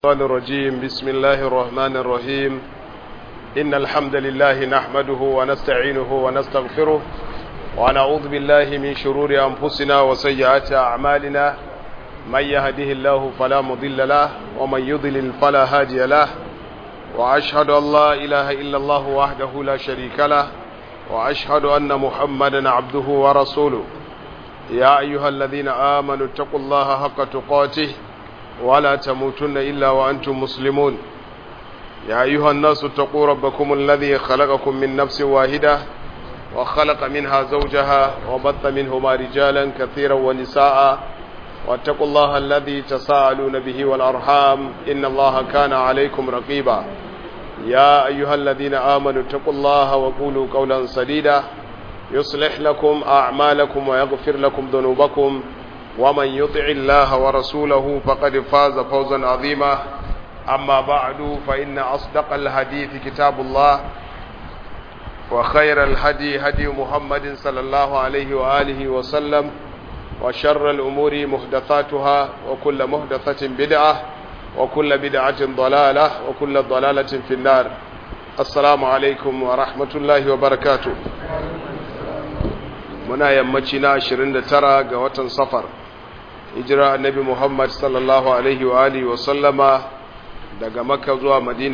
الشيطان الرجيم بسم الله الرحمن الرحيم إن الحمد لله نحمده ونستعينه ونستغفره ونعوذ بالله من شرور أنفسنا وسيئات أعمالنا من يهده الله فلا مضل له ومن يضلل فلا هادي له وأشهد أن لا إله إلا الله وحده لا شريك له وأشهد أن محمدا عبده ورسوله يا أيها الذين آمنوا اتقوا الله حق تقاته ولا تموتن إلا وأنتم مسلمون يا أيها الناس اتقوا ربكم الذي خلقكم من نفس واحدة وخلق منها زوجها وبث منهما رجالا كثيرا ونساء واتقوا الله الذي تساءلون به والأرحام إن الله كان عليكم رقيبا يا أيها الذين آمنوا اتقوا الله وقولوا قولا سديدا يصلح لكم أعمالكم ويغفر لكم ذنوبكم ومن يطع الله ورسوله فقد فاز فوزا عظيما أما بعد فإن أصدق الحديث كتاب الله وخير الهدي هدي محمد صلى الله عليه وآله وسلم وشر الأمور محدثاتها وكل محدثة بدعة وكل بدعة ضلالة وكل ضلالة في النار السلام عليكم ورحمة الله وبركاته muna yammaci na 29 ga watan safar hijira annabi Muhammad sallallahu alaihi wa alihi wa sallama daga Makka zuwa Madina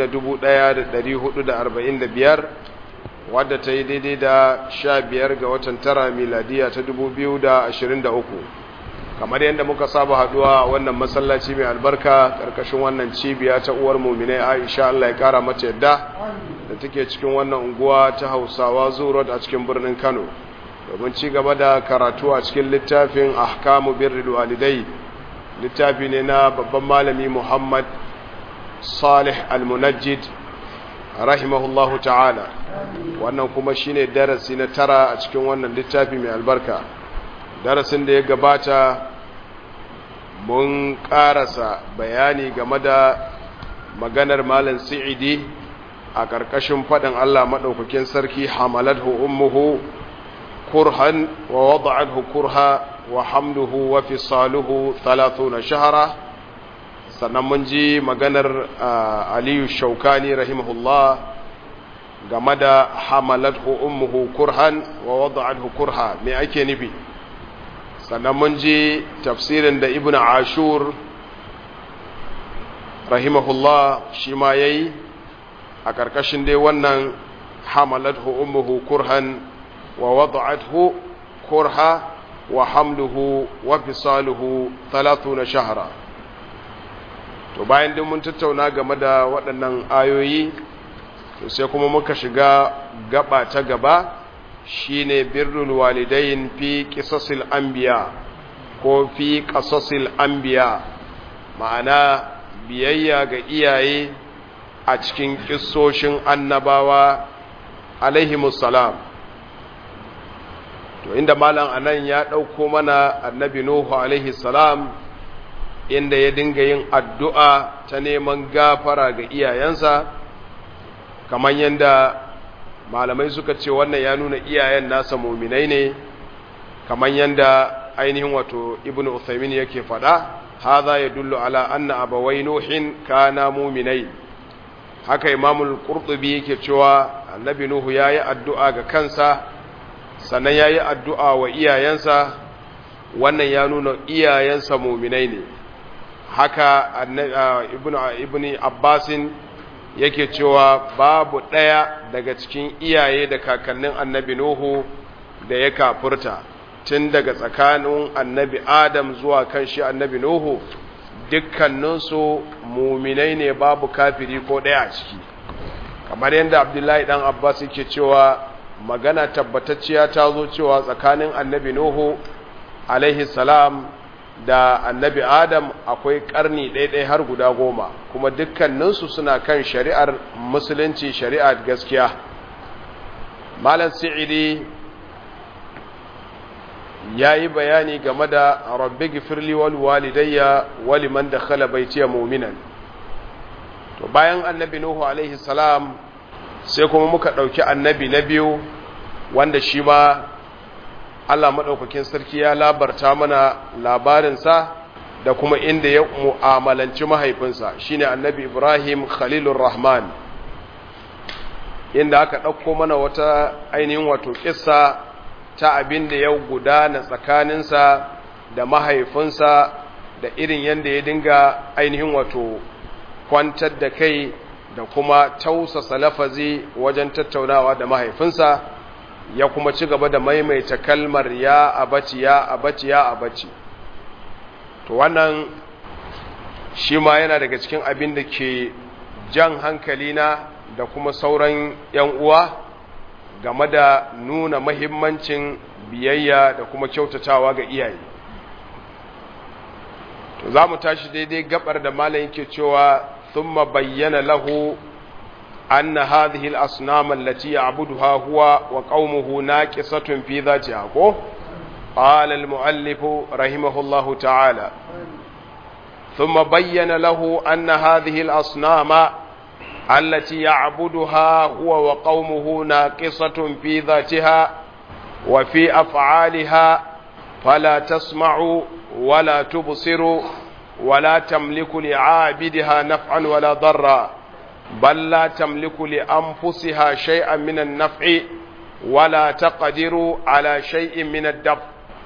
1445 wadda ta yi daidai da 15 ga watan tara miladiya ta 2023 kamar yadda muka saba haduwa a wannan masallaci mai albarka karkashin wannan cibiya ta uwar muminai Aisha Allah ya kara mata yadda da take cikin wannan unguwa ta Hausawa Zuro a cikin birnin Kano domin ci gaba da karatu a cikin littafin ahkamu birrul walidai littafi ne na babban malami Muhammad Salih Al-Munajjid rahimahullahu ta'ala wannan kuma shine darasi na tara a cikin wannan littafi mai albarka darasin da ya gabata mun karasa bayani game da maganar malam Sa'idi a ƙarƙashin faɗin Allah maɗaukakin sarki hamalathu ummuhu كرها ووضعته كرها وحمله وفصاله ثلاثون شهرا sannan mun ji maganar aliyu shaukani rahimahullah game da hamalathu ummuhu kurhan wa wada'athu kurha me ake nufi sannan mun ji tafsirin da ibn ashur rahimahullah shi ma yayi a ƙarƙashin dai wannan hamalathu ummuhu kurhan ووضعته كرها وحمله وفصاله ثلاثون شهرا to bayan din mun tattauna game da waɗannan ayoyi to sai kuma muka shiga gaba ta gaba shine birrul walidain fi qisasil anbiya ko fi qasasil anbiya ma'ana biyayya ga iyaye a cikin kissoshin annabawa alaihimus salam to inda malam anan ya ɗauko mana annabi nuhu alaihi salam inda ya dinga yin addu'a ta neman gafara ga iyayensa kamar yadda malamai suka ce wannan ya nuna iyayen nasa muminai ne kamar yadda ainihin wato ibn uthaymin yake faɗa haza ya dullu ala anna abawai nuhin kana muminai haka imamul qurtubi yake cewa annabi nuhu ya yi addu'a ga kansa sannan ya yi addu'a wa iyayensa wannan ya nuna iyayensa muminai ne haka ibn abbasin yake cewa babu ɗaya daga cikin iyaye da kakannin annabi nuhu da ya kafurta tun daga tsakanin annabi adam zuwa kan shi annabi nuhu dukkaninsu muminai ne babu kafiri ko ɗaya a ciki kamar yadda abdullahi ɗan abbas yake cewa magana tabbatacciya ta zo cewa tsakanin annabi Nuhu alaihi salam da annabi Adam akwai karni ɗaiɗai har guda goma kuma dukkaninsu suna kan shari'ar musulunci shari'ar gaskiya malam sa'idi ya yi bayani game da rabbi gifirli wal walidayya wali man da khala baitiya muminan to bayan annabi Nuhu alaihi salam sai kuma muka ɗauki annabi na biyu wanda shi ma Allah maɗaukakin sarki ya labarta mana labarinsa da kuma inda ya mu'amalanci mahaifinsa shine annabi ibrahim khalilur rahman inda aka ɗauko mana wata ainihin wato kissa ta abin da ya gudana tsakaninsa da mahaifinsa da irin yadda ya dinga ainihin wato kwantar da kai da kuma tausasa lafazi wajen tattaunawa da mahaifinsa ya kuma ci gaba da maimaita kalmar ya abaci ya abaci ya abaci to wannan shi ma yana daga cikin abin da ke jan hankalina da kuma sauran 'yan uwa game da nuna mahimmancin biyayya da kuma kyautatawa ga iyaye to za mu tashi daidai gabar da malam yake cewa thumma bayyana lahu anna hadhihi al-asnam allati ya'buduha huwa wa qaumuhu naqisatun fi dhatiha ko qala al-muallif rahimahullahu ta'ala thumma bayyana lahu anna hadhihi al-asnam التي يعبدها هو وقومه ناقصة في ذاتها وفي أفعالها فلا تسمع ولا تبصر ولا تملك لعابدها نفعا ولا ضرا بل لا تملك لأنفسها شيئا من النفع ولا تقدر على شيء من الدفع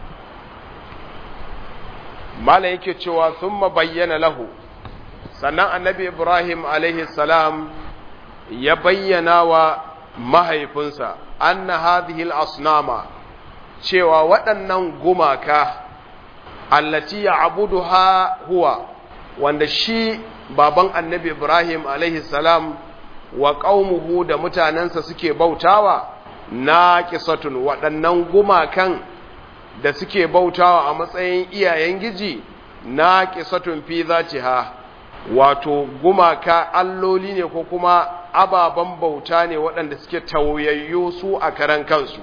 ما لك ثم بين له sannan annabi ibrahim alaihi salam ya bayyana wa mahaifinsa anna hadhihi al-asnama cewa waɗannan gumaka allati ya'buduha huwa wanda shi baban annabi ibrahim alaihi salam wa qaumuhu da mutanansa suke bautawa naqisatun waɗannan gumakan da suke bautawa a matsayin iyayen giji naqisatun fi zatiha wato gumaka alloli ne ko kuma ababen bauta ne waɗanda suke tauyayyo su a karan kansu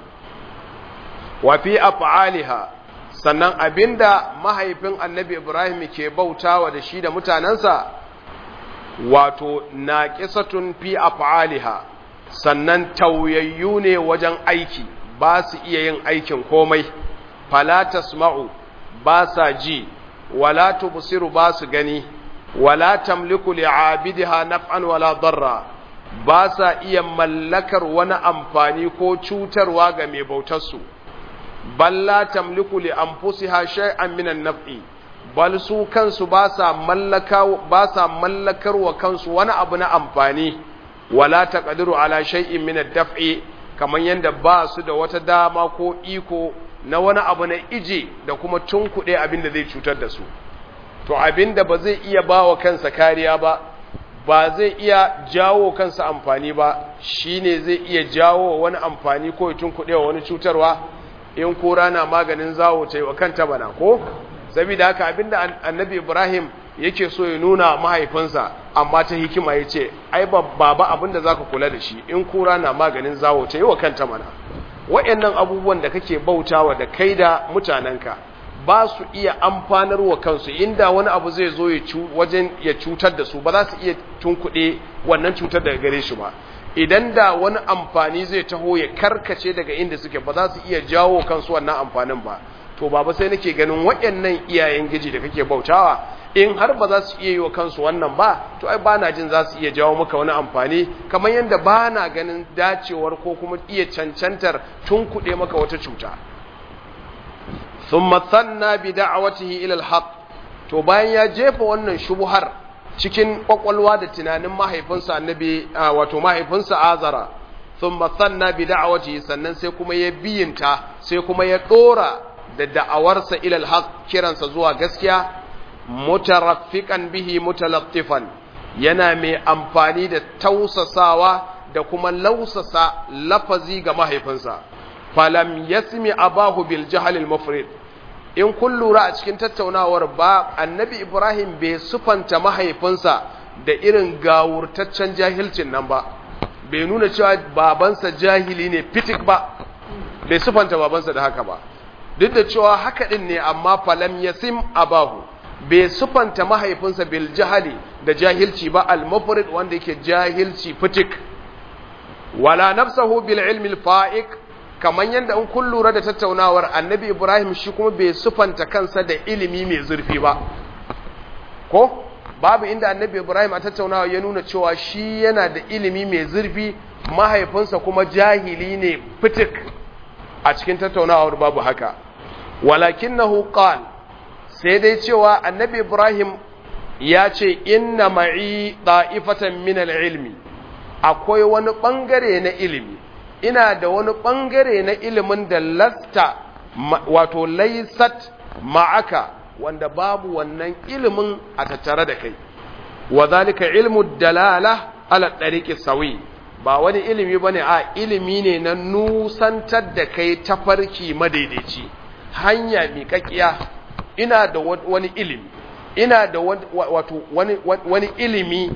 wa fi af'aliha sannan abinda mahaifin annabi ibrahim ke bautawa da shi da mutanensa wato naqisatun fi af'aliha sannan tauyayyu ne wajen aiki ba su iya yin aikin komai fala tasma'u ba sa ji wala tubsiru ba su gani wala tamliku li'abidiha naf'an wala darra ba sa iya mallakar wani amfani ko cutarwa ga mai bautar su balla tamliku li anfusiha shay'an min an-naf'i bal su kansu ba sa mallaka ba sa mallakar wa kansu wani abu na amfani wala taqdiru ala shay'in min ad-daf'i kaman yanda ba su da wata dama ko iko na wani abu na ije da kuma tunkuɗe abin da zai cutar da su to abin da ba zai iya ba wa kansa kariya ba ba zai iya jawo kansa amfani ba shine zai iya jawo wani amfani ko tun kuɗewa wani cutarwa in kura na maganin zawo ta yi wa kanta bana ko saboda haka abinda annabi ibrahim yake so ya nuna mahaifinsa amma ta hikima ya ce ai baba abinda za ka kula da shi in kura na maganin zawo ta yi wa kanta mana wa'annan abubuwan da kake bautawa da kai da mutanenka ba su iya amfanar wa kansu inda wani abu zai zo wajen ya cutar da su ba za su iya tunkuɗe wannan cutar daga gare shi ba idan da wani amfani zai taho ya karkace daga inda suke ba za su iya jawo kansu wannan amfanin ba to baba sai nake ganin waɗannan iyayen giji da kake bautawa in har ba za su iya yi wa kansu wannan ba to ai ba na jin za su iya jawo maka wani amfani kamar yadda ba na ganin dacewar ko kuma iya cancantar tunkuɗe maka wata cuta ثم ثنى بدعوته الى الحق to bayan ya jefa wannan shubuhar cikin kwakwalwa da tunanin mahaifinsa annabi wato mahaifinsa azara thumma thanna bi da'wati sannan sai kuma ya biyinta sai kuma ya dora da da'awarsa ila alhaq kiransa zuwa gaskiya mutaraffiqan bihi mutalattifan yana mai amfani da tausasawa da kuma lausasa lafazi ga mahaifinsa falam yasmi abahu bil jahl al mufrid in kun lura a cikin tattaunawar ba annabi ibrahim bai sufanta mahaifinsa da irin gawurtaccen jahilcin nan ba bai nuna cewa babansa jahili ne fitik ba bai sufanta babansa da haka ba duk da cewa haka din ne amma falam yasim abahu bai sufanta mahaifinsa bil jahali da jahilci ba al mufrid wanda yake jahilci fitik wala nafsahu bil ilmi al fa'iq kamar yadda in kun lura da tattaunawar annabi ibrahim shi kuma bai sufanta kansa da ilimi mai zurfi ba ko babu inda annabi ibrahim a tattaunawa ya nuna cewa shi yana da ilimi mai zurfi mahaifinsa kuma jahili ne fitik a cikin tattaunawar babu haka walakinnahu qal sai dai cewa annabi ibrahim ya ce inna ma'i da'ifatan min al-ilmi akwai wani bangare na ilimi ina da wani bangare na ilimin da lasta wato laysat ma'aka wanda babu wannan ilimin a tattare da kai wa zalika ilmu dalala ala tariqi sawi ba wani ilimi bane a ilimi ne na nusantar da kai tafarki madaidaici hanya miƙaƙiya ina da wani ilimi ina da wato wani wani ilimi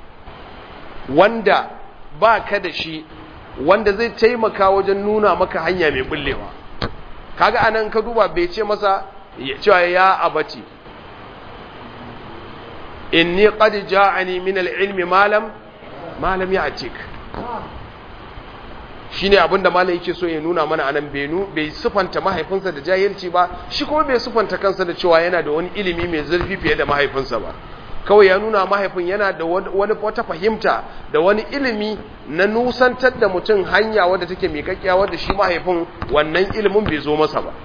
wanda ba ka da shi wanda zai taimaka wajen nuna maka hanya mai bullewa kaga anan ka duba bai ce masa cewa ya abati inni qad ja'ani min al-ilmi ma lam ma lam ya'tik shine abinda malam yake so ya nuna mana anan bai nu bai sufanta mahaifinsa da jahilci ba shi kuma bai sufanta kansa da cewa yana da wani ilimi mai zurfi fiye da mahaifinsa ba kawai ya nuna mahaifin yana da wani wata fahimta da wani ilimi na nusantar da mutum hanya wadda take miƙaƙƙiya wadda shi mahaifin wannan ilimin bai zo masa ba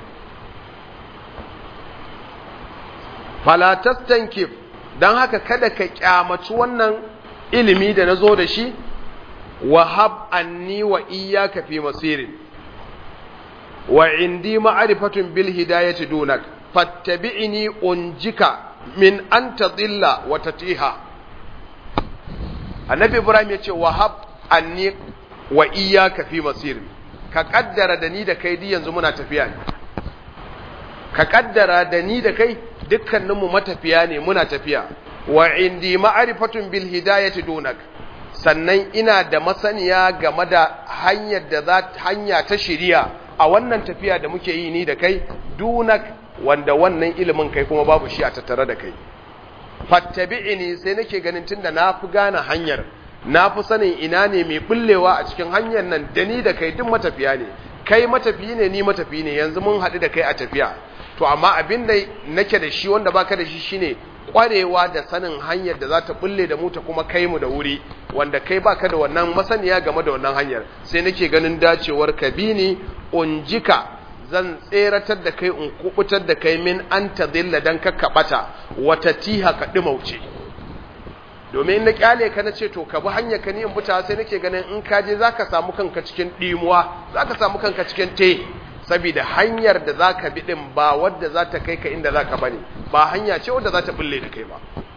falatastankif don haka kada ka kyamaci wannan ilimi da na zo da shi wahab anni wa iyyaka fi masirin wa indi ma'rifatun bil hidayati dunak fattabi'ni unjika min an tadilla wa tatiha annabi ibrahim yace wahab anni wa iyyaka fi masirin ka kaddara da ni da kai di yanzu muna tafiya ne ka kaddara da ni da kai dukkaninmu matafiya ne muna tafiya wa indi ma'rifatun bil hidayati dunak sannan ina da masaniya game da hanyar da za hanya ta shiriya a wannan tafiya da muke yi ni da kai dunak wanda wannan ilimin kai kuma babu shi a tattare da kai fattabi'ini sai nake ganin tunda na fi gane hanyar na fi sanin ina ne mai bullewa a cikin hanyar nan da ni da kai duk matafiya ne kai matafiyi ne ni matafiyi ne yanzu mun haɗu da kai a tafiya to amma abin da nake da shi wanda baka da shi shine kwarewa da sanin hanyar da za ta bulle da mu ta kuma kai mu da wuri wanda kai baka da wannan masaniya game da wannan hanyar sai nake ganin dacewar ka bi ni unjika zan tseratar da kai in kubutar da kai min an tadilla dan ka kabata wata tiha ka dimauce domin in na kyale ka na ce to ka bi hanyar ka ni in buta sai nake ganin in ka je zaka samu kanka cikin dimuwa zaka samu kanka cikin te saboda hanyar da za ka bi ɗin ba wadda za ta kai ka inda za ka bane ba hanya ce wadda za ta bulle da kai ba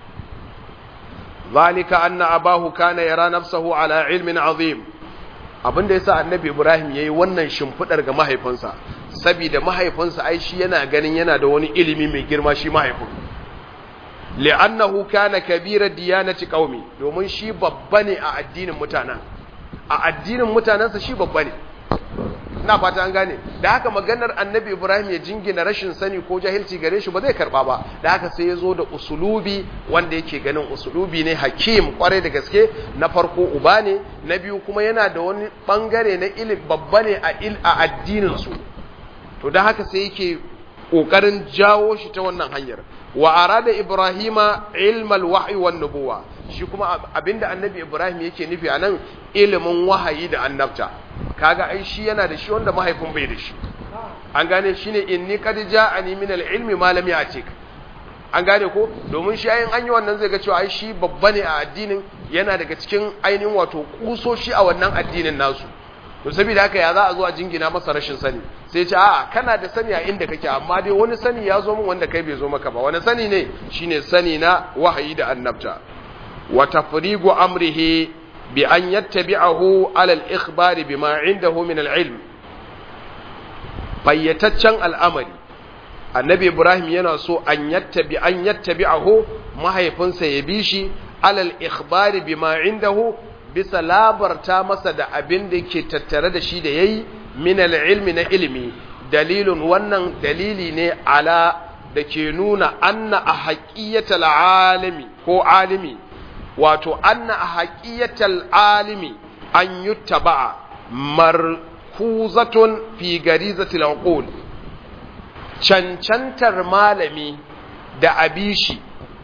zalika anna abahu kana yara nafsahu ala ilmin azim abin da yasa annabi ibrahim yayi wannan shimfidar ga mahaifinsa saboda mahaifinsa ai shi yana ganin yana da wani ilimi mai girma shi mahaifin li'annahu kana kabira diyanati qaumi domin shi babba ne a addinin mutanen a addinin mutanensa shi babba ne ina fata an gane da haka maganar annabi ibrahim ya jingina rashin sani ko jahilci gare shi ba zai karba ba da haka sai ya zo da usulubi wanda yake ganin usulubi ne hakim kwarai da gaske na farko uba ne na biyu kuma yana da wani bangare na ilim babba ne a il a addinin su to da haka sai yake kokarin jawo shi ta wannan hanyar wa arada ibrahima ilmal wahyi wan nubuwa shi kuma abinda annabi ibrahim yake nufi anan ilimin wahayi da annabta kaga ai shi yana da shi wanda mahaifin bai da shi an gane shine inni qad ja'ani min al-ilmi ma lam ya'tik an gane ko domin shi ayin an yi wannan zai ga cewa ai shi babba ne a addinin yana daga cikin ainihin wato kusoshi a wannan addinin nasu to saboda haka ya za a zo a jingina masa rashin sani sai ce a'a kana da sani a inda kake amma dai wani sani ya zo min wanda kai bai zo maka ba wani sani ne shine sani na wahayi da annabta wa tafrigu amrihi bi an yattabi'ahu ala al-ikhbar bima indahu min al-ilm fayyataccen al'amari annabi ibrahim yana so an yattabi an yattabi'ahu mahaifinsa ya bi shi ala al-ikhbar bima indahu bisa labarta masa da abin da ke tattare da shi da yayi min al-ilmi na ilimi dalilun wannan dalili ne ala da ke nuna anna a haƙiyatal alimi ko alimi wato anna a haƙiyatal alimi an yi taba'a markuzatun fi garizatil uqul cancantar malami da abishi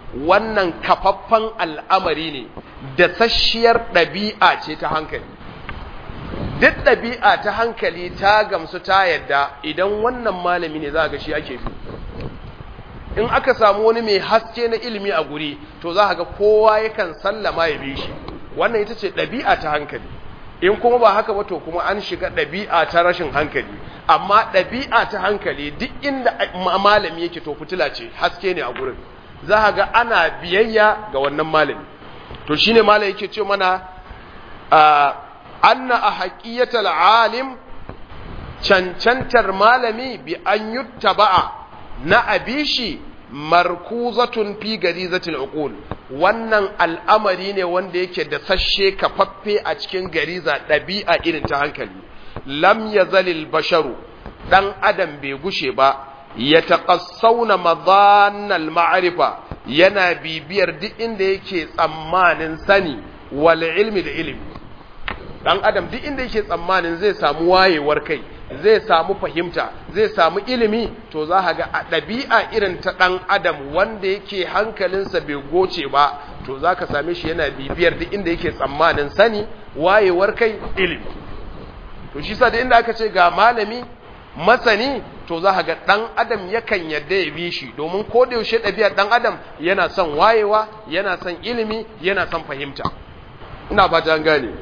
wannan kafaffan al'amari ne da sashiyar ɗabi'a ce ta hankali duk ɗabi'a ta hankali ta gamsu ta yadda idan wannan malami ne za ga shi ake bi in aka samu wani mai haske na ilimi a guri to za ga kowa yakan sallama ya bi shi wannan ita ce ɗabi'a ta hankali in kuma ba haka ba to kuma an shiga ɗabi'a ta rashin hankali amma ɗabi'a ta hankali duk inda malami yake to fitila ce haske ne a gurin za ga ana biyayya ga wannan malami to shine malami yake ce mana anna a haƙiyatar alim cancantar malami bi an yuttaba'a na abishi markuzatun fi garizatul uqul wannan al'amari ne wanda yake da sashe kafaffe a cikin gariza ɗabi'a irin ta hankali lam yazalil basharu dan adam bai gushe ba ya taqassawna madannal ma'rifa yana bibiyar duk inda yake tsammanin sani wal ilmi da ilimi dan adam duk inda yake tsammanin zai samu wayewar kai zai samu fahimta zai samu ilimi to za ka ga a ɗabi'a irin ta ɗan adam wanda yake hankalinsa bai goce ba to za ka same shi yana bibiyar duk inda yake tsammanin sani wayewar kai ilimi to shi sa da inda aka ce ga malami masani to za ka ga ɗan adam yakan yadda ya bi shi domin ko da yaushe ɗabi'ar ɗan adam yana son wayewa yana son ilimi yana son fahimta ina fata an gane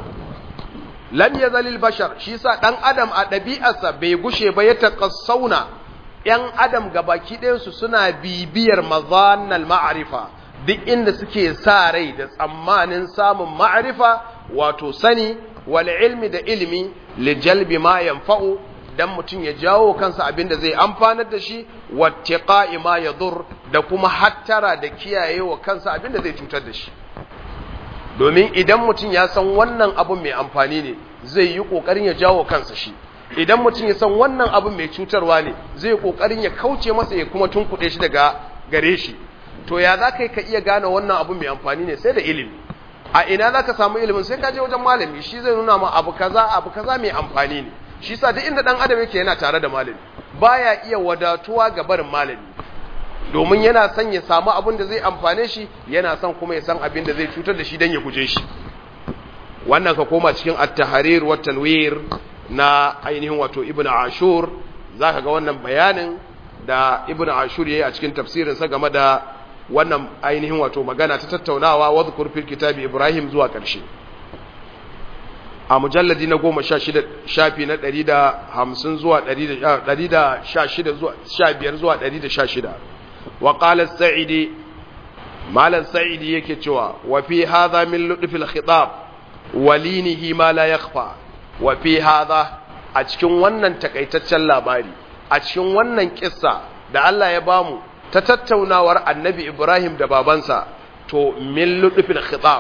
lam yazalil bashar shi sa dan adam a ɗabi'arsa bai gushe ba ya taqassauna yan adam gabaki ɗayansu suna bibiyar mazannal ma'arifa duk inda suke sa rai da tsammanin samun ma'arifa wato sani wal ilmi da ilmi li jalbi ma yanfa'u dan mutum ya jawo kansa abin da zai amfanar da shi wattiqa'i ma yadur da kuma hattara da kiyayewa kansa abin da zai cutar da shi domin idan mutum ya san wannan abun mai amfani ne zai yi ƙoƙarin ya jawo kansa shi idan mutum ya san wannan abun mai cutarwa ne zai yi ƙoƙarin ya kauce masa ya kuma tunkuɗe shi daga gare shi to ya za ka yi ka iya gane wannan abun mai amfani ne sai da ilimi a ina za ka samu ilimin sai ka je wajen malami shi zai nuna ma abu kaza abu kaza mai amfani ne shi sa duk inda ɗan adam yake yana tare da malami baya iya wadatuwa ga barin malami domin yana son ya samu abin da zai amfane shi yana son kuma ya san abin da zai cutar da shi don ya guje shi wannan ka koma cikin at-tahrir wa tanwir na ainihin wato ibnu ashur zaka ga wannan bayanin da ibnu ashur yayi a cikin tafsirin sa game da wannan ainihin wato magana ta tattaunawa wa zkur fil kitabi ibrahim zuwa karshe a mujalladi na goma sha shida shafi na ɗari da hamsin zuwa ɗari da sha shida zuwa sha biyar zuwa ɗari da sha shida wa ƙalar sa'idi malar sa'idi yake cewa wa fi haza min luɗufil khitab walinihi ma la yakhfa wa fi haza a cikin wannan takaitaccen labari a cikin wannan kissa da Allah ya bamu ta tattaunawar annabi Ibrahim da babansa to min luɗufil khitab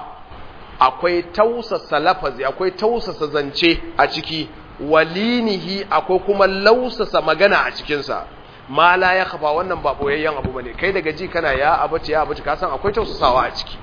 akwai tausasa lafazi akwai tausasa zance a ciki walinihi akwai kuma lausasa magana a cikinsa ma la ya kafa wannan ba boyayyen abu bane kai daga ji kana ya abati ya abati ka san akwai tausasawa a ciki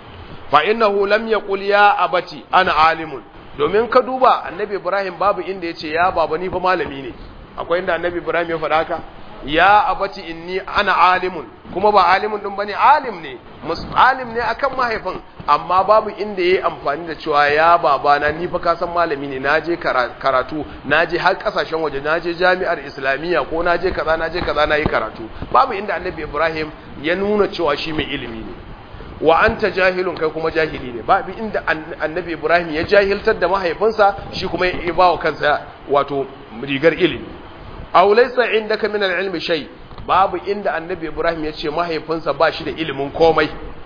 fa innahu lam yaqul ya abati ana alimun domin ka duba annabi ibrahim babu inda yace ya baba ni fa malami ne akwai inda annabi ibrahim ya faɗa haka ya abati inni ana alimun kuma ba alimun din bane alim ne alim ne akan mahaifin amma babu inda yayi amfani da cewa ya babana ni fa ka san malami ne naje karatu naje har kasashen waje naje jami'ar islamiyya ko naje kaza naje kaza nayi karatu babu inda annabi ibrahim ya nuna cewa shi mai ilimi ne wa anta jahilun kai kuma jahili ne babu inda annabi ibrahim ya jahiltar da mahaifinsa shi kuma ya bawa kansa wato rigar ilimi aw laysa indaka min al-ilmi shay babu inda annabi ibrahim ya ce mahaifinsa ba shi da ilimin komai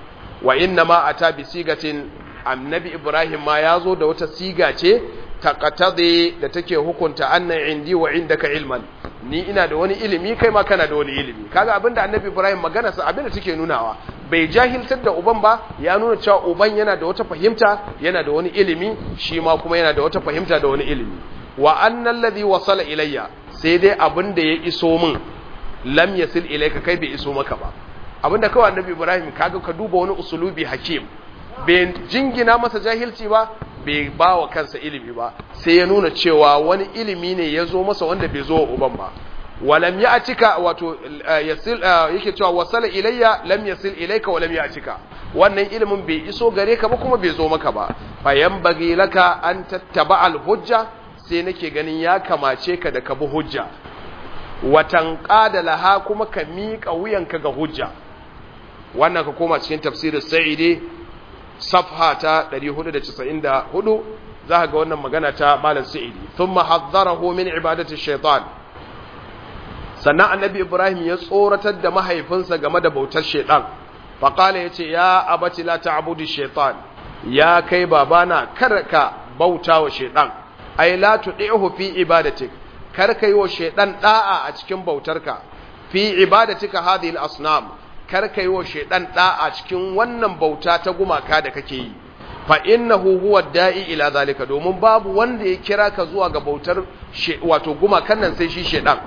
wa inna ma ata bi sigatin annabi ibrahim ma ya zo da wata siga ce taqatadi da take hukunta anna indi wa indaka ilman ni ina da wani ilimi kai ma kana da wani ilimi kaga abinda annabi ibrahim magana sa abinda take nunawa bai jahiltar da uban ba ya nuna cewa uban yana da wata fahimta yana da wani ilimi shi ma kuma yana da wata fahimta da wani ilimi wa annal ladhi wasala ilayya sai dai abinda ya iso min lam yasil ilayka kai bai iso maka ba abinda kawai annabi ibrahim kaga ka duba wani usulubi hakim bai jingina masa jahilci ba bai ba wa kansa ilimi ba sai ya nuna cewa wani ilimi ne ya zo masa wanda bai zo wa uban ba walam ya'tika wato yasil yake cewa wasala ilayya lam yasil ilayka walam ya'tika wannan ilimin bai iso gare ka ba kuma bai zo maka ba fayan bagi laka an tattaba al hujja sai nake ganin ya kamace ka da ka bi hujja watan qada laha kuma ka miƙa wuyanka ga hujja wannan ka koma cikin tafsirin sa'idi safha ta 494 za ka ga wannan magana ta malam sa'idi thumma haddarahu min ibadati shaitan sannan annabi ibrahim ya tsoratar da mahaifinsa game da bautar shaitan faqala yace ya abati la ta'budu shaitan ya kai babana kar ka bauta wa shaitan ai la tudihu fi ibadatik kar ka yi wa shaitan da'a a cikin bautarka fi ibadatika hadhihi al-asnam kar ka yi wa shaitan da'a cikin wannan bauta ta gumaka da kake yi fa innahu huwa da'i ila zalika domin babu wanda ya kira ka zuwa ga bautar wato gumakan nan sai shi shaitan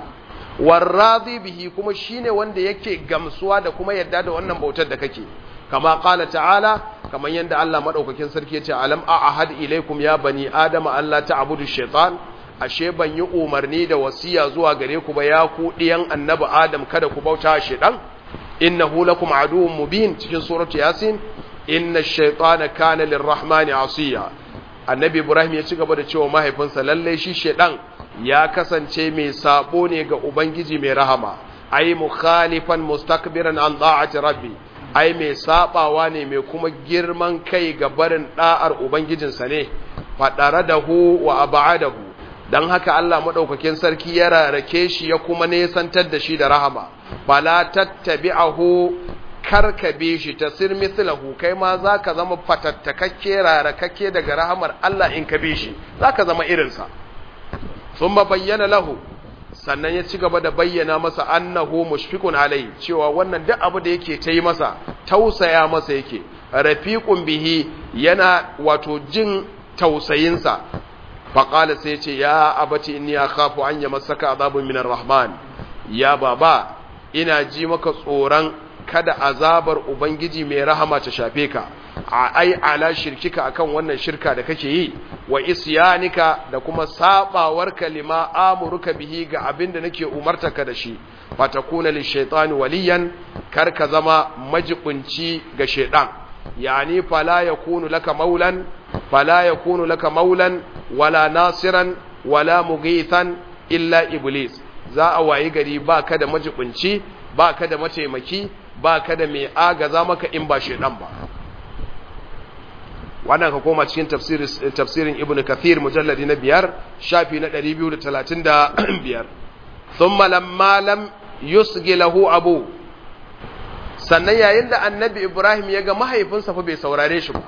warradi bihi kuma shine wanda yake gamsuwa da kuma yadda da wannan bautar da kake kama qala ta'ala kaman yanda Allah madaukakin sarki yace alam a'ahad ilaikum ya bani adama alla ta'budu shaitan ashe ban yi umarni da wasiya zuwa gare ku ba ya ku diyan annabi adam kada ku bauta shaitan innahu lakum aduwwun mubin cikin suratu yasin inna ash-shaytana kana lirrahmani asiya annabi ibrahim ya ci gaba da cewa mahaifinsa lalle shi shaitan ya kasance mai sabo ne ga ubangiji mai rahama ai mukhalifan mustakbiran an da'ati rabbi ai mai sabawa ne mai kuma girman kai ga barin da'ar ubangijinsa ne fadara da hu wa abadahu dan haka Allah madaukakin sarki ya rarake shi ya kuma nesantar da shi da rahama fala tattabi'ahu karkabe shi tasir mithlahu kai ma zaka zama fatattakakke rarakakke daga rahamar Allah in ka bi shi zaka zama irinsa thumma bayyana lahu sannan ya ci gaba da bayyana masa annahu mushfiqun alai cewa wannan duk abu da yake ta yi masa tausaya masa yake rafiqun bihi yana wato jin tausayinsa faqala sai ce ya abati inni akhafu an yamassaka azabun minar rahman ya baba ina ji maka tsoron kada azabar ubangiji mai rahama ta shafe ka ai ala shirkika akan wannan shirka da kake yi wa isyanika da kuma sabawar kalima amuruka bihi ga abin da nake umartaka da shi fatakuna lishaitani waliyan kar ka zama majibunci ga shaitan yani fala yakunu laka maulan fala yakunu laka maulan wala nasiran wala mughithan illa iblis za a wayi gari baka da majibunci baka da mataimaki baka da mai agaza maka in ba shaitan ba wannan ka koma cikin tafsirin ibn kathir mujalladi na biyar shafi na 235 thumma lamma lam yusgi lahu abu sannan yayin da annabi ibrahim ya ga mahaifinsa fa bai saurare shi ba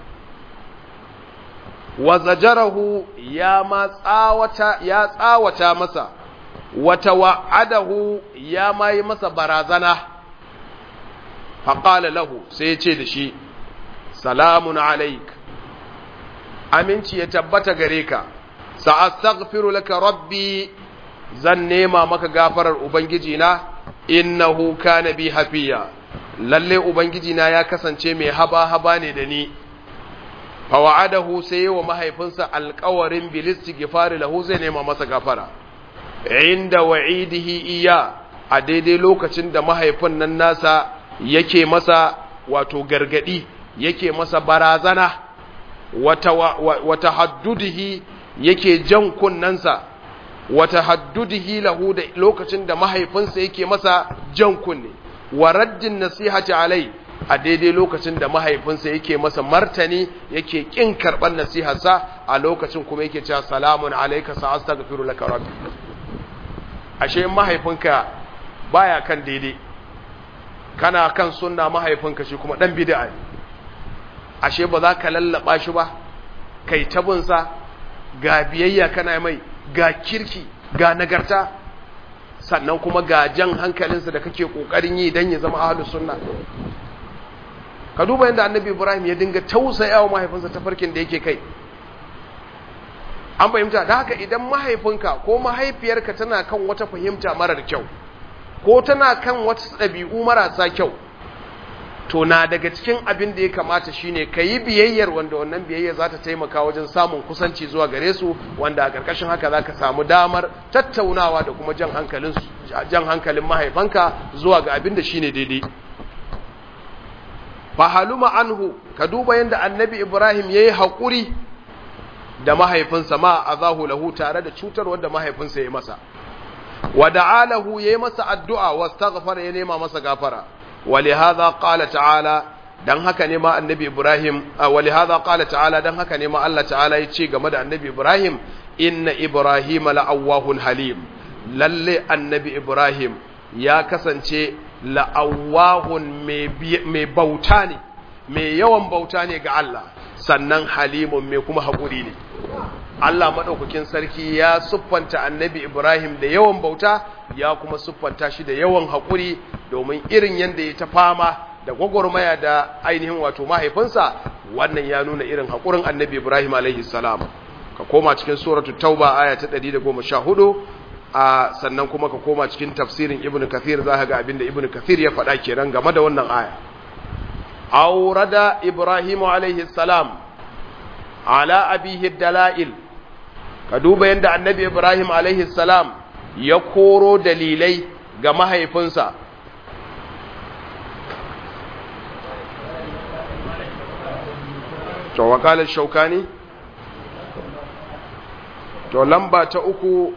wa zajarahu ya ma tsawata ya tsawata masa wata wa'adahu ya ma yi masa barazana faqala lahu sai ya ce da shi salamun alaik aminci ya tabbata gare ka sa'astaghfiru laka rabbi zan nema maka gafarar ubangiji na innahu kana bi hafiya lalle ubangiji na ya kasance mai haba haba ne da ni fa wa'adahu sai wa mahaifinsa alƙawarin bil istighfar lahu zai nema masa gafara inda wa'idihi iya a daidai lokacin da mahaifin nan nasa yake masa wato gargadi yake masa barazana wata haddudihi yake jan kunnansa wata haddudihi lahu da lokacin da mahaifinsa yake masa jan kunne wa raddin nasihati alai a daidai lokacin da mahaifinsa yake masa martani yake kin karban nasiharsa a lokacin kuma yake cewa salamun alayka sa astaghfiru laka rabbi ashe mahaifinka baya kan daidai kana kan sunna mahaifinka shi kuma dan bid'a ne ashe ba za ka lallaba shi ba kai tabinsa ga biyayya kana mai ga kirki ga nagarta sannan kuma ga jan hankalinsa da kake kokarin yi don ya zama ahlus sunna ka duba yadda annabi ibrahim ya dinga tausayawa mahaifinsa ta farkin da yake kai an fahimta da haka idan mahaifinka ko mahaifiyarka tana kan wata fahimta marar kyau ko tana kan wata ɗabi'u marasa kyau to na daga cikin abin da ya kamata shine ka yi biyayyar wanda wannan biyayyar za ta taimaka wajen samun kusanci zuwa gare su wanda a ƙarƙashin haka za ka samu damar tattaunawa da kuma jan hankalin jan hankalin mahaifanka zuwa ga abin da shine daidai fahaluma anhu ka duba yadda annabi ibrahim ya yi haƙuri da mahaifinsa ma a zahu lahu tare da cutar wanda mahaifinsa ya yi masa wa da'alahu ya yi masa addu'a wasu ya nema masa gafara ولهذا قال تعالى dan haka ne ma annabi Ibrahim ولهذا قال تعالى dan haka ne ma Allah ta'ala ya ce game da annabi Ibrahim inna Ibrahim la'awwahun halim lalle annabi Ibrahim ya kasance la'awwahun mai bauta ne mai yawan bauta ne ga Allah sannan halimun mai kuma haƙuri ne Allah maɗaukakin sarki ya siffanta annabi Ibrahim da yawan bauta ya kuma siffanta shi da yawan haƙuri domin irin yadda ya ta fama da gwagwarmaya da ainihin wato mahaifinsa wannan ya nuna irin haƙurin annabi Ibrahim alaihi salam ka koma cikin suratul tauba aya ta 114 a sannan kuma ka koma cikin tafsirin ibnu kathir za ka ga abinda ibnu kathir ya faɗa kenan game da wannan aya aurada ibrahim alaihi salam ala abihi dalail ka duba yadda annabi ibrahim alaihi salam ya koro dalilai ga mahaifinsa to wakalar shaukani to lamba ta uku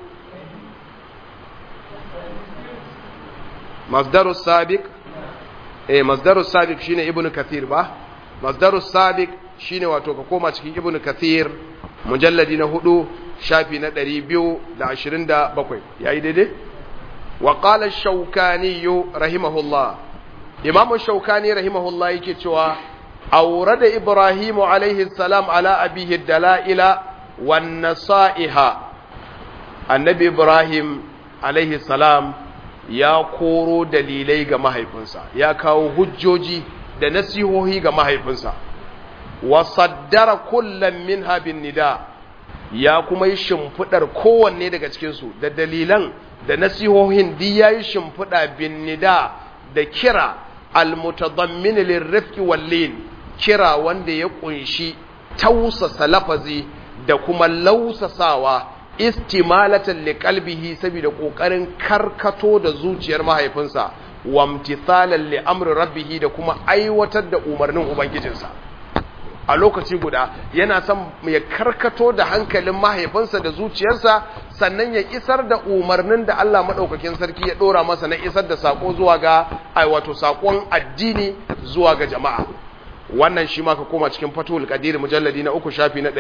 masdarus sabiq eh masdarus sabiq shine ibnu kathir ba masdarus sabiq shine wato ka koma cikin ibnu kathir mujalladi na hudu shafi na ɗari biyu da ashirin da bakwai ya yi daidai? wa ƙala shaukani rahimahullah imamun shaukani rahimahullah yake cewa aure da ibrahimu alaihi salam ala abihi dala'ila wan nasa'iha annabi ibrahim alaihi salam ya koro dalilai ga mahaifinsa ya kawo hujjoji da nasihohi ga mahaifinsa wa saddara kullum min habin nida ya kuma yi shimfiɗar kowanne daga cikinsu da dalilan da nasihohin di ya yi shimfiɗa bin nida da kira almutadammin lirrifki wallin kira wanda ya kunshi tausasa lafazi da kuma lausasawa istimalatan liqalbihi saboda kokarin karkato da zuciyar mahaifinsa wamtithalan li amri rabbih da kuma aiwatar da umarnin ubangijinsa a lokaci guda yana son ya karkato da hankalin mahaifinsa da zuciyarsa sannan ya isar da umarnin da Allah maɗaukakin sarki ya ɗora masa na isar da saƙo zuwa ga ai wato saƙon addini zuwa ga jama'a wannan shi ma ka koma cikin fatul qadir mujalladi na uku shafi na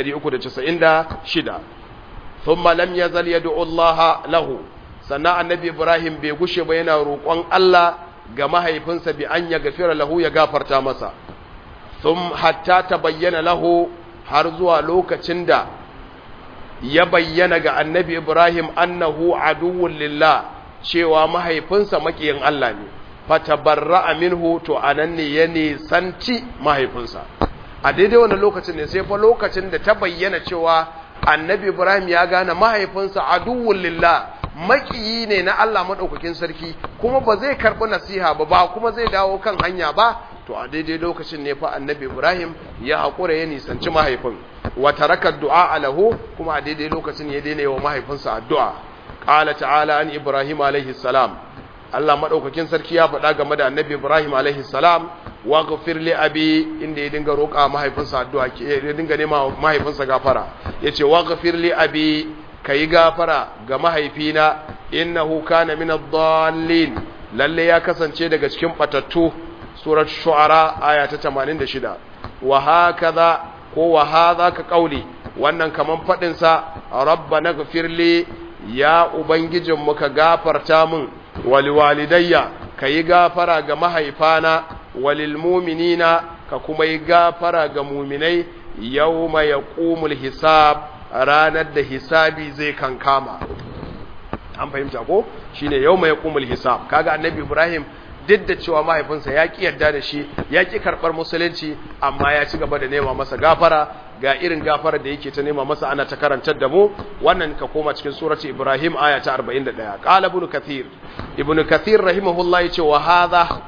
396 thumma lam yazal yad'u Allah lahu sannan annabi Ibrahim bai gushe ba yana roƙon Allah ga mahaifinsa bi an ya gafira lahu ya gafarta masa sun hatta ta bayyana lahu har zuwa lokacin da ya bayyana ga annabi Ibrahim annahu aduwwun lillah cewa mahaifinsa makiyin Allah ne fatabarra'a minhu to anan ne ya nisanci mahaifinsa a daidai wannan lokacin ne sai fa lokacin da ta bayyana cewa annabi Ibrahim ya gane mahaifinsa aduwwun lillah makiyi ne na Allah madaukakin sarki kuma ba zai karbi nasiha ba ba kuma zai dawo kan hanya ba to a daidai lokacin ne fa annabi Ibrahim ya haƙura ya nisanci mahaifin wa taraka du'a lahu kuma a daidai lokacin ya daina wa mahaifinsa addu'a qala ta'ala an Ibrahim alaihi salam Allah madaukakin sarki ya faɗa game da annabi Ibrahim alaihi salam wa ghafir li abi inda ya dinga roƙa mahaifinsa addu'a ya dinga nema mahaifinsa gafara yace wa ghafir li abi kai gafara ga mahaifina innahu kana min ad-dallin lalle ya kasance daga cikin batattu surat shu'ara aya ta 86 wa hakaza ko wa hadha ka qauli wannan kaman fadin sa rabbana ghfirli ya ubangijin mu ka gafarta min wal walidayya kai gafara ga mahaifana walil mu'minina ka kuma yi gafara ga mu'minai yawma yaqumul hisab ranar da hisabi zai kankama an fahimta ko shine yawma yaqumul hisab kaga annabi ibrahim duk da cewa mahaifinsa ya ƙi yarda da shi ya ƙi karɓar musulunci amma ya ci gaba da nema masa gafara ga irin gafara da yake ta nema masa ana ta karantar da mu wannan ka koma cikin surati ibrahim aya ta 41 qala ibn kathir ibn kathir rahimahullah yace wa hadha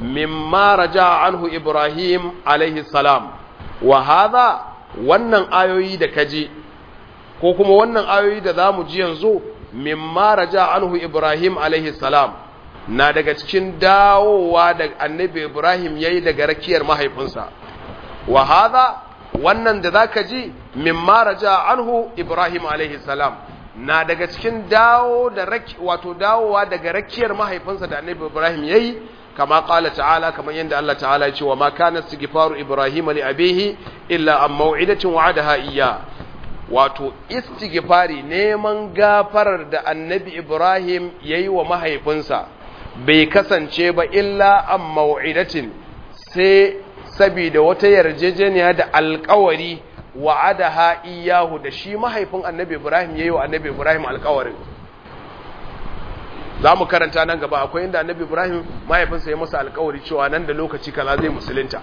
mimma raja anhu Ibrahim alaihi salam wa hadha wannan ayoyi da kaji ko kuma wannan ayoyi da zamu ji yanzu mimma raja anhu Ibrahim alaihi salam na daga cikin dawowa da annabi Ibrahim yayi daga rakiyar mahaifinsa wa hadha wannan da zaka ji mimma raja anhu Ibrahim alaihi salam na daga cikin dawo da raki wato dawowa daga rakiyar mahaifinsa da annabi Ibrahim yayi kama qala ta'ala kamar yanda Allah ta'ala ya ce wa ma kana istighfaru Ibrahim li abihi illa an maw'idatin wa'adaha iyya wato istighfari neman gafarar da annabi Ibrahim yayi wa mahaifinsa bai kasance ba illa an maw'idatin sai saboda wata yarjejeniya da alkawari wa'adaha iyahu da shi mahaifin annabi Ibrahim yayi wa annabi Ibrahim alkawarin za mu karanta nan gaba akwai inda annabi Ibrahim mahaifinsa ya masa alkawari cewa nan da lokaci kaza zai musulunta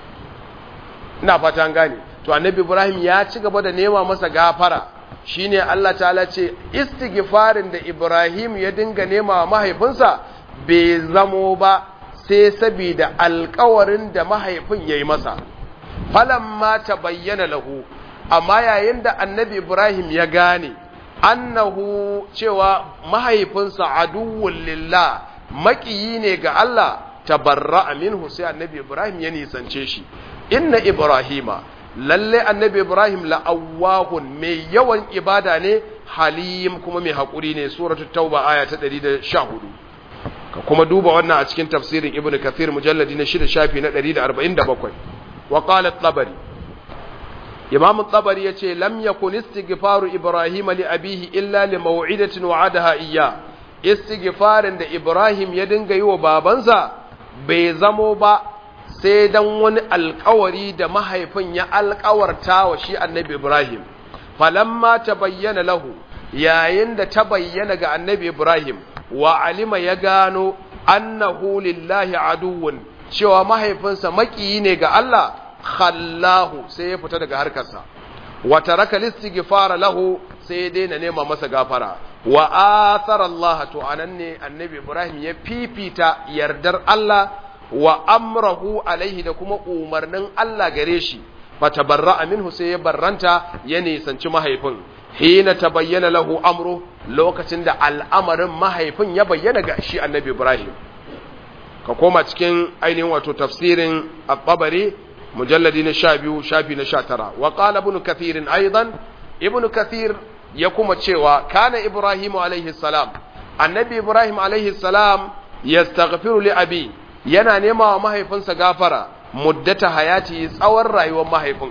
ina fata an gane to annabi Ibrahim ya ci gaba da nema masa gafara shine Allah ta'ala ce istighfarin da Ibrahim ya dinga nema wa mahaifinsa bai zamo ba sai saboda alkawarin da mahaifin ya yi masa falamma ta bayyana lahu amma yayin da annabi ibrahim ya gane annahu cewa mahaifinsa aduwwun lillah maƙiyi ne ga Allah tabarra minhu sai annabi ibrahim ya nisance shi inna ibrahima lalle annabi ibrahim la'awwahun mai yawan ibada ne halim kuma mai haƙuri ne suratul tauba aya ta 114 ka kuma duba wannan a cikin tafsirin ibnu kathir mujalladi na 6 shafi na 147 wa qala at-tabari imam at-tabari yace lam yakun istighfaru ibrahim li abihi illa li maw'idatin wa'adaha iyya istighfarin da ibrahim ya dinga yi wa babansa bai zamo ba sai dan wani alkawari da mahaifin ya alkawarta wa shi annabi ibrahim falamma tabayyana lahu yayin da ta bayyana ga annabi ibrahim wa alima ya gano annahu lillahi aduwwun cewa mahaifinsa makiyi ne ga Allah khallahu sai ya fita daga harkarsa wa taraka listighfara lahu sai ya daina nema masa gafara wa athara Allah to anan ne annabi Ibrahim ya fifita yardar Allah wa amrahu alaihi da kuma umarnin Allah gare shi fatabarra'a minhu sai ya barranta ya nisanci mahaifin hina tabayyana lahu amru lokacin da al'amarin mahaifin ya bayyana ga shi annabi Ibrahim ka koma cikin ainihin wato tafsirin at-tabari mujalladi na 12 shafi na 19 wa qala ibn kathir aidan ibn kathir ya kuma cewa kana ibrahim alaihi salam annabi ibrahim alaihi salam yastaghfiru li abi yana nema wa mahaifinsa gafara muddata hayati tsawon rayuwar mahaifin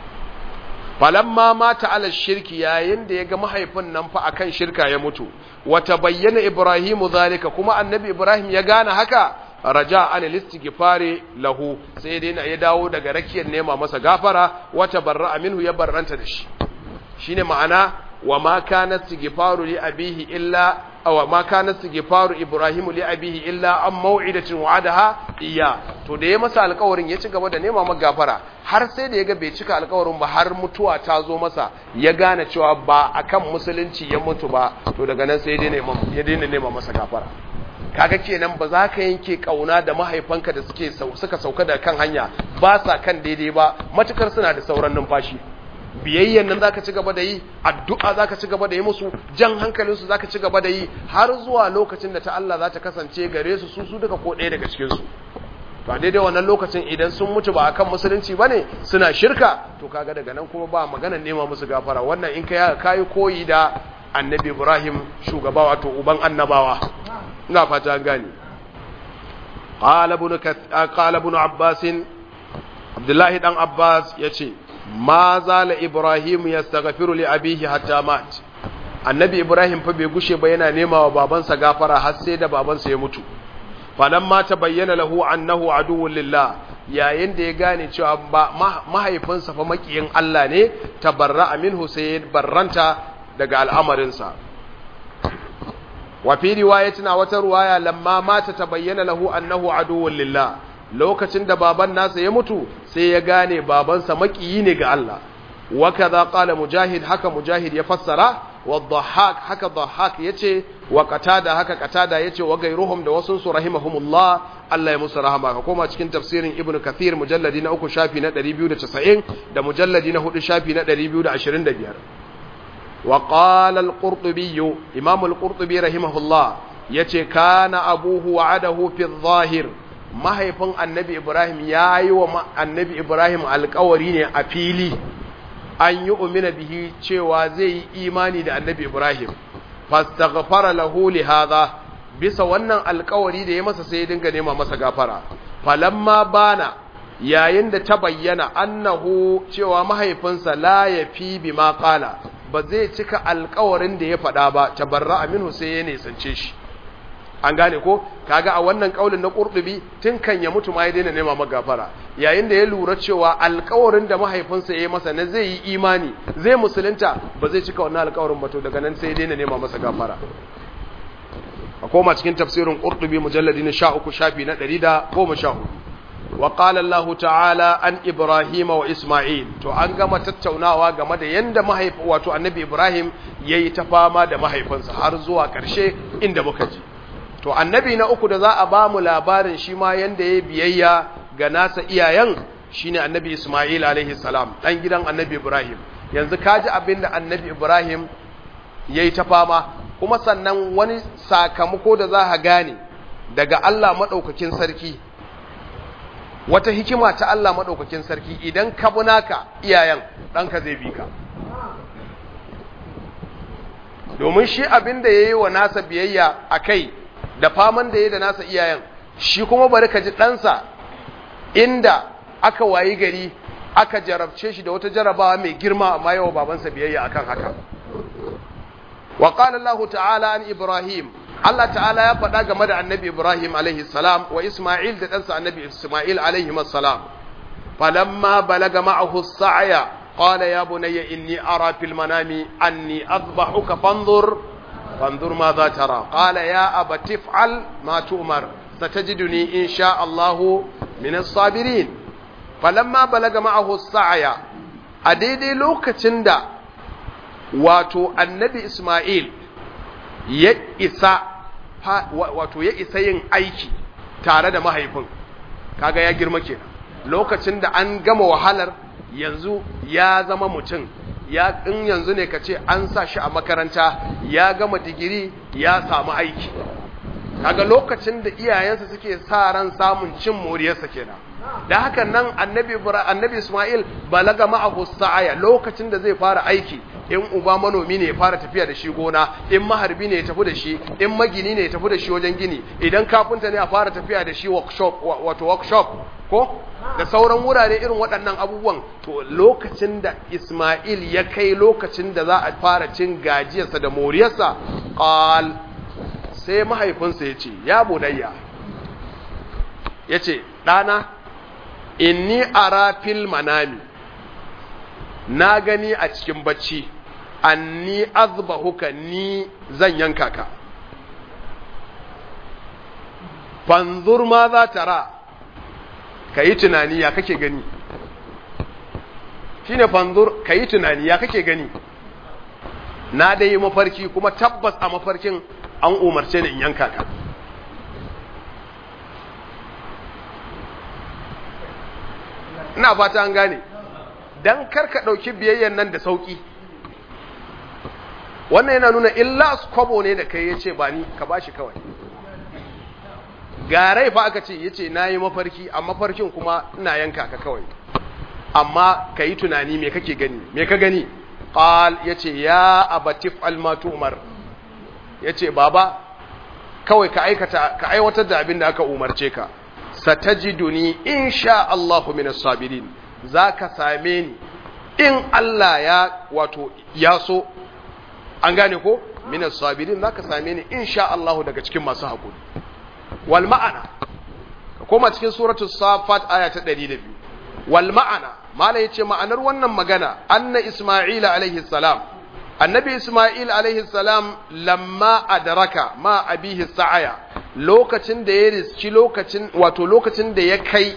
falamma mata ala shirki yayin da ya ga mahaifin nan fa akan shirka ya mutu wata bayyana ibrahimu zalika kuma annabi ibrahim ya gane haka raja an listighfari lahu sai dai ya dawo daga rakiyar nema masa gafara wata barra minhu ya barranta da shi shine ma'ana wa ma kana istighfaru li abihi illa aw ma kana istighfaru ibrahimu li abihi illa an maw'idatin wa'adaha iya to da ya masa alƙawarin ya ci gaba da nema masa gafara har sai da yaga bai cika alƙawarin ba har mutuwa ta zo masa ya gane cewa ba akan musulunci ya mutu ba to daga nan sai ya daina nema masa gafara kaga kenan ba za ka yanke kauna da mahaifanka da suke suka sauka da kan hanya ba sa kan daidai ba matukar suna da sauran numfashi biyayyan nan zaka ci gaba da yi addu'a zaka ci gaba da yi musu jan hankalin su zaka ci gaba da yi har zuwa lokacin da ta Allah za ta kasance gare su su su duka ko ɗaya daga cikin su to a daidai wannan lokacin idan sun mutu ba akan musulunci bane suna shirka to kaga daga nan kuma ba maganar nema musu gafara wannan in ka kai koyi da annabi Ibrahim shugaba wato uban annabawa ina fata an gane qala ibn qala ibn abbas abdullahi dan abbas yace ma zala ibrahim yastaghfiru li abihi hatta mat annabi ibrahim fa bai gushe ba yana nema wa babansa gafara har sai da babansa ya mutu falamma tabayyana lahu annahu aduwwun lillah yayin da ya gane cewa mahaifinsa fa makiyin Allah ne tabarra minhu sai ya barranta daga al'amarinsa wa fi riwayatina wata ruwaya lamma mata tabayyana lahu annahu aduwwun lillah lokacin da baban nasa ya mutu sai ya gane babansa makiyi ne ga Allah wa kaza qala mujahid haka mujahid ya fassara wa dhahak haka dhahak yace wa qatada haka qatada yace wa gairuhum da wasun su rahimahumullah Allah ya musu rahama ka koma cikin tafsirin ibnu kathir mujalladi na uku shafi na 290 da mujalladi na hudu shafi na 225 wa qala al-qurtubi imam al-qurtubi rahimahullah yace kana abuhu wa'adahu fi adh-dhahir mahaifin annabi ibrahim yayi wa annabi ibrahim alƙawari ne a fili an yi umina bihi cewa zai yi imani da annabi Ibrahim fastaghfara lahu li hadha bisa wannan alkawari da ya masa sai ya dinga nema masa gafara falamma bana yayin da ta bayyana annahu cewa mahaifinsa la yafi bima qala ba zai cika alkawarin da ya faɗa ba tabarra minhu sai ya nisance shi an gane ko kaga a wannan kaulin na qurtubi tun kan ya mutu ma ya daina nema magafara yayin da ya lura cewa alƙawarin da mahaifinsa ya yi masa na zai yi imani zai musulunta ba zai cika wannan alƙawarin ba to daga nan sai ya daina nema masa gafara a koma cikin tafsirin qurtubi mujalladi na 13 shafi na 114 wa qala Allah ta'ala an Ibrahim wa Isma'il to an gama tattaunawa game da yanda mahaifi wato annabi Ibrahim yayi ta fama da mahaifinsa har zuwa ƙarshe inda muka ji to annabi na uku da za a ba mu labarin shi ma yanda ya biyayya ga nasa iyayen shine annabi Ismail alaihi salam dan gidan annabi Ibrahim yanzu kaji abin da annabi Ibrahim yayi ta fama kuma sannan wani sakamako da za ka gane daga Allah madaukakin sarki wata hikima ta Allah madaukakin sarki idan ka bi naka iyayen ɗanka zai bi ka domin shi abin da yayi wa nasa biyayya akai da faman da ya da nasa iyayen shi kuma bari ka ji ɗansa inda aka wayi gari aka jarabce shi da wata jarabawa mai girma amma yawa babansa biyayya akan haka wa qala Allah ta'ala an Ibrahim Allah ta'ala ya faɗa game da annabi Ibrahim alaihi salam wa Isma'il da ɗansa annabi Isma'il alaihi salam falamma balaga ma'ahu as-sa'ya qala ya bunayya inni ara fil manami anni adbahuka fanzur فانظر ماذا ترى قال يا أبا تفعل ما تؤمر ستجدني إن شاء الله من الصابرين فلما بلغ معه السعي أديدي لوكا تندا واتو النبي إسماعيل يئسا wato ya isa yin aiki tare da mahaifin kaga ya girma kenan lokacin da an gama wahalar yanzu ya zama mutum ya in yanzu ne ka ce an sa shi a makaranta ya gama digiri ya samu aiki kaga lokacin da iyayensa suke sa ran samun cin moriyarsa kenan da haka nan annabi annabi Ismail balaga ma'ahu sa'aya lokacin da zai fara aiki in uba manomi ne ya fara tafiya da shi gona in maharbi ne ya tafi da shi in magini ne ya tafi da shi wajen gini idan kafinta ne a fara tafiya da shi workshop wato workshop ko da sauran wurare irin waɗannan abubuwan to lokacin da Ismail ya kai lokacin da za a fara cin gajiyarsa da moriyarsa qal sai mahaifinsa ya ce ya budayya ya ce ɗana inni ara fil manami na gani a cikin bacci anni azbahuka ni zan yanka ka fanzur ma za ta ra ka yi tunani ya kake gani shi ne fanzur ka yi tunani ya kake gani na dai yi mafarki kuma tabbas a mafarkin an umarce ni in yanka ka ina fata an gane dan karka ɗauki biyayyan nan da sauƙi wannan yana nuna illa kwabo ne da kai ya ce ba ni ka ba shi kawai garai fa aka ce ya ce na yi mafarki a mafarkin kuma ina yanka ka kawai amma ka yi tunani me kake gani me ka gani ƙal ya ce ya abatif almatu umar ya ce baba kawai ka aikata ka aiwatar da abin da aka umarce ka satajiduni insha Allahu minas sabirin zaka same ni in Allah ya wato ya so an gane ko minas sabirin zaka same ni insha Allahu daga cikin masu hakuri wal ma'ana ka koma cikin suratul safat aya ta 102 wal ma'ana mala yace ma'anar wannan magana anna isma'ila alaihi salam annabi isma'il alaihi salam lamma adraka ma abihi sa'aya lokacin da ya riski lokacin wato lokacin da ya kai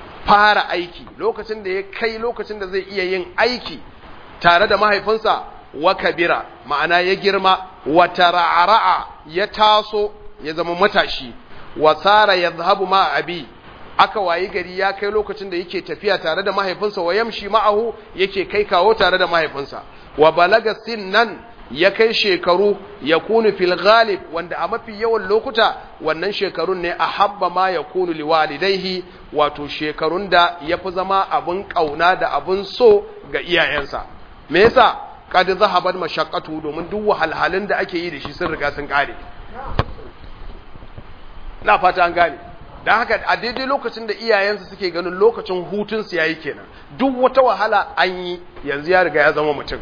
fara aiki lokacin da ya kai lokacin da zai iya yin aiki tare da mahaifinsa wa kabira ma'ana ya girma wa tara'ara'a ya taso ya zama matashi wa sara yadhhabu ma abi aka wayi gari ya kai lokacin da yake tafiya tare da mahaifinsa wa yamshi ma'ahu yake kai kawo tare da mahaifinsa wa balaga sinnan ya kai shekaru ya kunu fil ghalib wanda a mafi yawan lokuta wannan shekarun ne a habba ma ya kunu liwalidaihi wato shekarun da ya fi zama abin ƙauna da abin so ga iyayensa me yasa kad zahabat mashaqqatu domin duk wahalhalun da ake yi da shi sun riga sun kare na fata an gane dan haka a daidai lokacin da iyayensa suke ganin lokacin hutun su yayi kenan duk wata wahala an yi yanzu ya riga ya zama mutum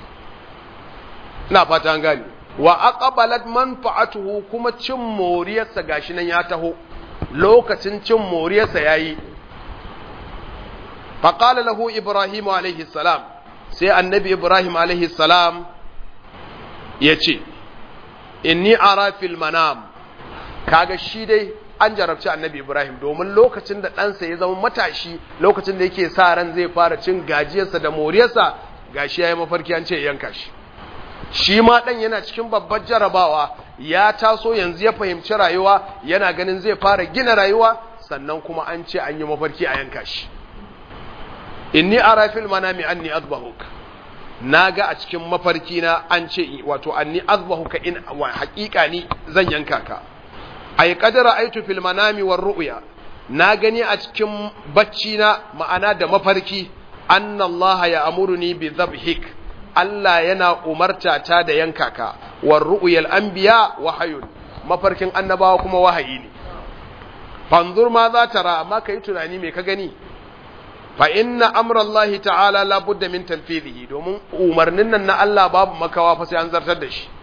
ina fata an gane wa aqbalat manfa'atuhu kuma cin moriyarsa gashi nan ya taho lokacin cin moriyarsa yayi fa qala lahu ibrahim alaihi salam sai annabi ibrahim alaihi salam yace inni ara fil manam kaga shi dai an jarabci annabi ibrahim domin lokacin da ɗansa ya zama matashi lokacin da yake sa ran zai fara cin gajiyarsa da moriyarsa gashi yayi mafarki an ce yanka shi shi ma ɗan yana cikin babbar jarabawa ya taso yanzu ya fahimci rayuwa yana ganin zai fara gina rayuwa sannan kuma an ce an yi mafarki a yanka shi inni ara fil manami anni azbahuk naga a cikin mafarki na an ce wato anni azbahuka in wa haqiqa ni zan yanka ka ay qadara aitu fil manami war ru'ya na gani a cikin bacci na ma'ana da mafarki anna Allah ya amuruni bi dhabhik Allah yana umarta ta da yanka ka war ru'yal anbiya wahayun mafarkin annabawa kuma wahayi ne fanzur ma za ta ra amma kai tunani me ka gani fa inna amra Allah ta'ala la budda min tanfidihi domin umarnin nan na Allah babu makawa fa sai an zartar da shi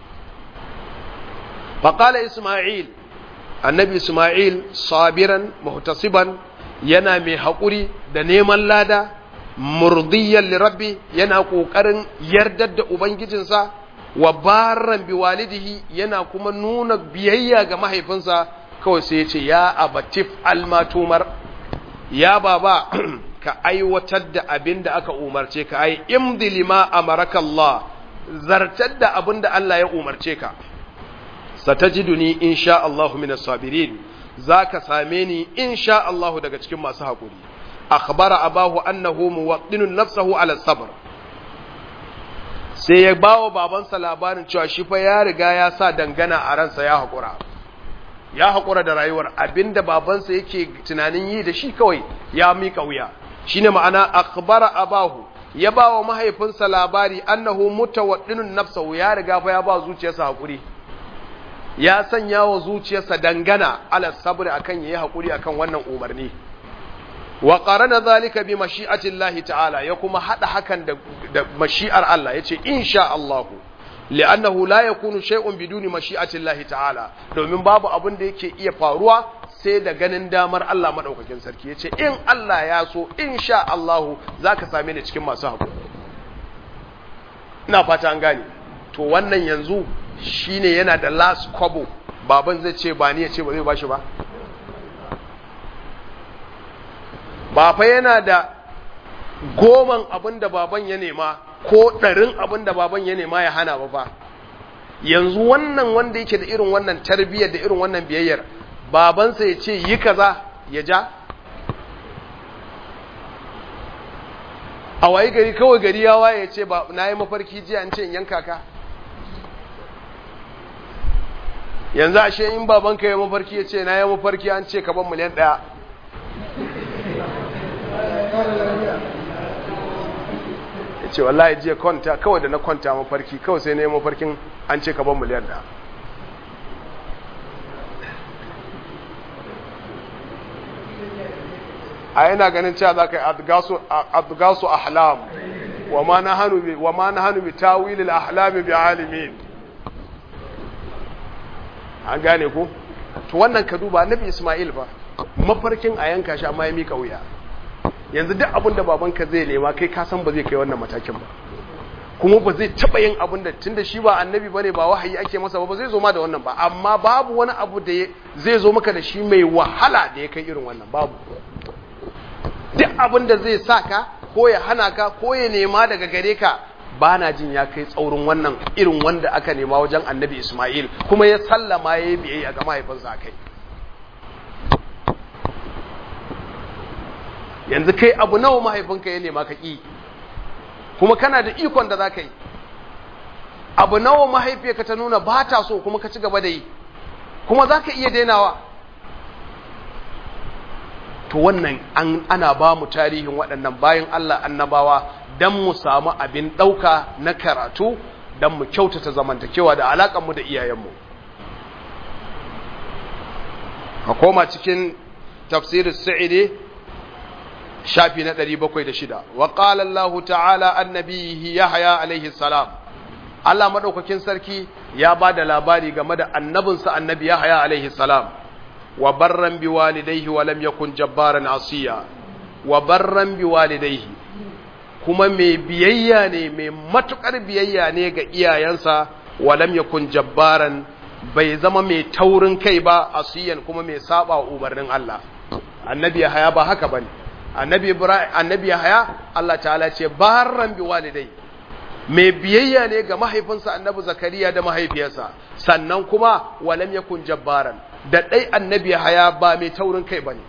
fa qala isma'il annabi isma'il sabiran muhtasiban yana mai haƙuri da neman lada murdiyan lirabbi yana ƙoƙarin yardar da ubangijinsa wa barran bi walidihi yana kuma nuna biyayya ga mahaifinsa kawai sai ya ce ya abatif almatumar ya baba ka aiwatar da abin da aka umarce ka ai imdi lima amaraka Allah zartar da abin da Allah ya umarce ka satajiduni insha Allahu minas sabirin zaka same ni insha Allahu daga cikin masu haƙuri akhbara abahu annahu muwaddinun nafsahu ala sabr sai ya bawo babansa labarin cewa shi fa ya riga ya sa dangana a ransa ya haƙura ya haƙura da rayuwar abinda babansa yake tunanin yi da shi kawai ya mika wuya shine ma'ana akhbara abahu ya bawa mahaifinsa labari annahu mutawaddinun nafsahu ya riga fa ya ba zuciyarsa haƙuri ya sanya wa zuciyarsa dangana ala sabr akan yayi haƙuri akan wannan umarni wa qarana zalika bi mashi'atillahi ta'ala ya kuma hada hakan da, da mashi'ar Allah yace insha Allah li'annahu la yakunu shay'un biduni mashi'atillahi ta'ala domin babu abin da yake iya faruwa sai da ganin damar Allah madaukakin sarki yace in Allah ya so insha Allah zaka same ni cikin masu hakuri ina fata an gane to wannan yanzu shine yana da last kwabo baban zai ce ba ni ya ce ba zai bashi ba ba fa yana da goman abin da baban ya nema ko ɗarin abin da baban ya nema ya hana ba fa yanzu wannan wanda yake da irin wannan tarbiyyar da irin wannan biyayyar babansa ya ce yi kaza ya ja a wayi gari kawai gari ya waye ya ce na yi mafarki jiya an ce in yanka ka yanzu ashe in babanka ya mafarki ya ce na yi mafarki an ce ka ban miliyan ɗaya ya ce wallahi jiya kwanta kawai da na kwanta mafarki kawai sai na yi mafarkin an ce ka ban miliyan ɗaya a yana ganin cewa za ka yi adgasu ahlam wa ma na hannu bi tawilil ahlami bi alimin an gane ku to wannan ka duba nabi ismail ba mafarkin a yanka shi amma ya mika wuya yanzu duk abin da babanka zai nema kai ka san ba zai kai wannan matakin ba kuma ba zai taba yin abin da tunda shi ba annabi bane ba wahayi ake masa ba ba zai zo ma da wannan ba amma babu wani abu da zai zo maka da shi mai wahala da ya kai irin wannan babu duk abin da zai sa ka ko ya hana ka ko ya nema daga gare ka ba na jin ya kai tsaurin wannan irin wanda aka nema wajen annabi Ismail kuma ya sallama ya yi biyayya ga mahaifinsa kai yanzu kai abu nawa mahaifinka ya nema ka ƙi kuma kana da ikon da za ka yi abu nawa mahaifiyarka ta nuna ba ta so kuma ka ci gaba da yi kuma za ka iya dainawa to wannan an, ana ba mu tarihin waɗannan bayan Allah annabawa don mu samu abin ɗauka na karatu don mu kyautata zamantakewa da alaƙanmu da iyayenmu a koma cikin tafsirin sa'idi shafi na 706 wa qala Allah ta'ala annabihi Yahya alaihi salam Allah madaukakin sarki ya ba da labari game da annabinsa annabi Yahya alaihi salam wa barran bi walidayhi wa lam yakun jabbaran asiya wa barran bi walidayhi kuma mai biyayya ne mai matukar biyayya ne ga iyayensa wa lam yakun jabbaran bai zama mai taurin kai ba asiyan kuma mai saba wa umarnin Allah annabi Yahya ba haka bane annabi Ibrahim annabi Yahya Allah ta'ala ce barran bi walidai mai biyayya ne ga mahaifinsa annabi Zakariya da mahaifiyarsa sannan kuma walam yakun jabbaran da dai annabi Yahya ba mai taurin kai bane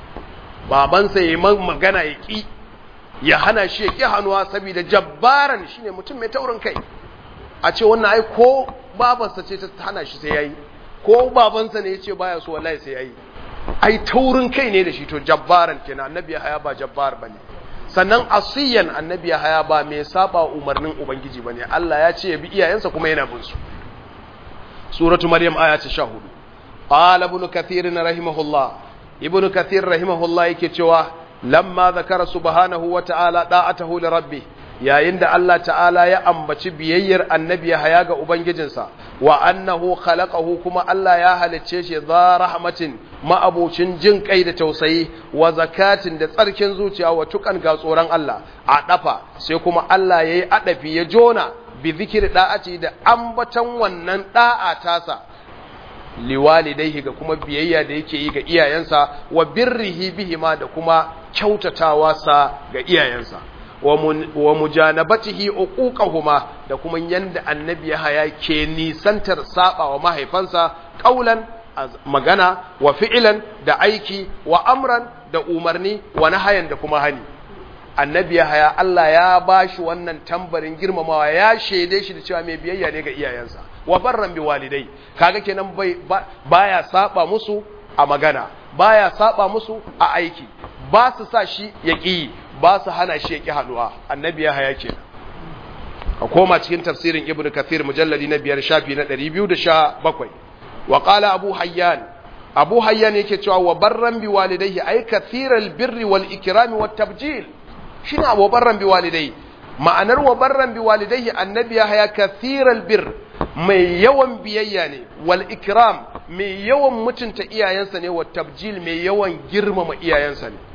babansa yayi magana ya ki ya hana shi ya ki hannuwa saboda jabbaran shine mutum mai taurin kai a ce wannan ai ko babarsa ce ta hana shi sai yayi ko babansa ne ya ce baya so wallahi sai yayi ai taurin kai ne da shi to jabbaran kenan annabi haya ba jabbar bane sannan asiyan annabi haya ba mai saba umarnin ubangiji bane Allah ya ce ya bi iyayensa kuma yana bin su suratu maryam aya ta 14 qala ibn kathir rahimahullah ibn kathir rahimahullah yake cewa lamma zakara subhanahu wa ta'ala da'atahu li rabbih yayin da Allah ta'ala ya ambaci biyayyar annabi haya ga ubangijinsa wa annahu khalaqahu kuma Allah ya halicce shi za rahmatin ma'abucin jin kai da tausayi wa zakatin da tsarkin zuciya wa tukan ga tsoron Allah a dafa sai kuma Allah yayi adafi ya jona bi zikri da'ati da ambatan wannan da'a tasa liwalidaihi ga kuma biyayya da yake yi ga iyayensa wa birrihi bihima da kuma kyautatawa sa ga iyayensa wa mujanabatihi uquqahuma da kuma yanda annabi haya ke nisantar saba wa mahaifansa qaulan magana wa fi'lan da aiki wa amran da umarni wa nahayan da kuma hani annabi haya Allah ya bashi wannan tambarin girmamawa ya shede shi da cewa mai biyayya ne ga iyayensa wa barran bi walidai kaga kenan bai baya saba musu a magana baya saba musu a aiki ba su sa shi ya ƙi ba su hana shi ya ƙi hannuwa annabi ya haya ke a koma cikin tafsirin ibn kathir mujalladi na biyar shafi na ɗari biyu da sha bakwai wa ƙala abu hayyan abu hayyan yake cewa wa barran bi walidaihi ay kathiral birri wal ikrami wat tabjil shine wa barran bi walidaihi ma'anar wa barran bi walidaihi annabi ya haya kathiral bir mai yawan biyayya ne wal ikram mai yawan mutunta iyayensa ne wa tabjil mai yawan girmama iyayensa ne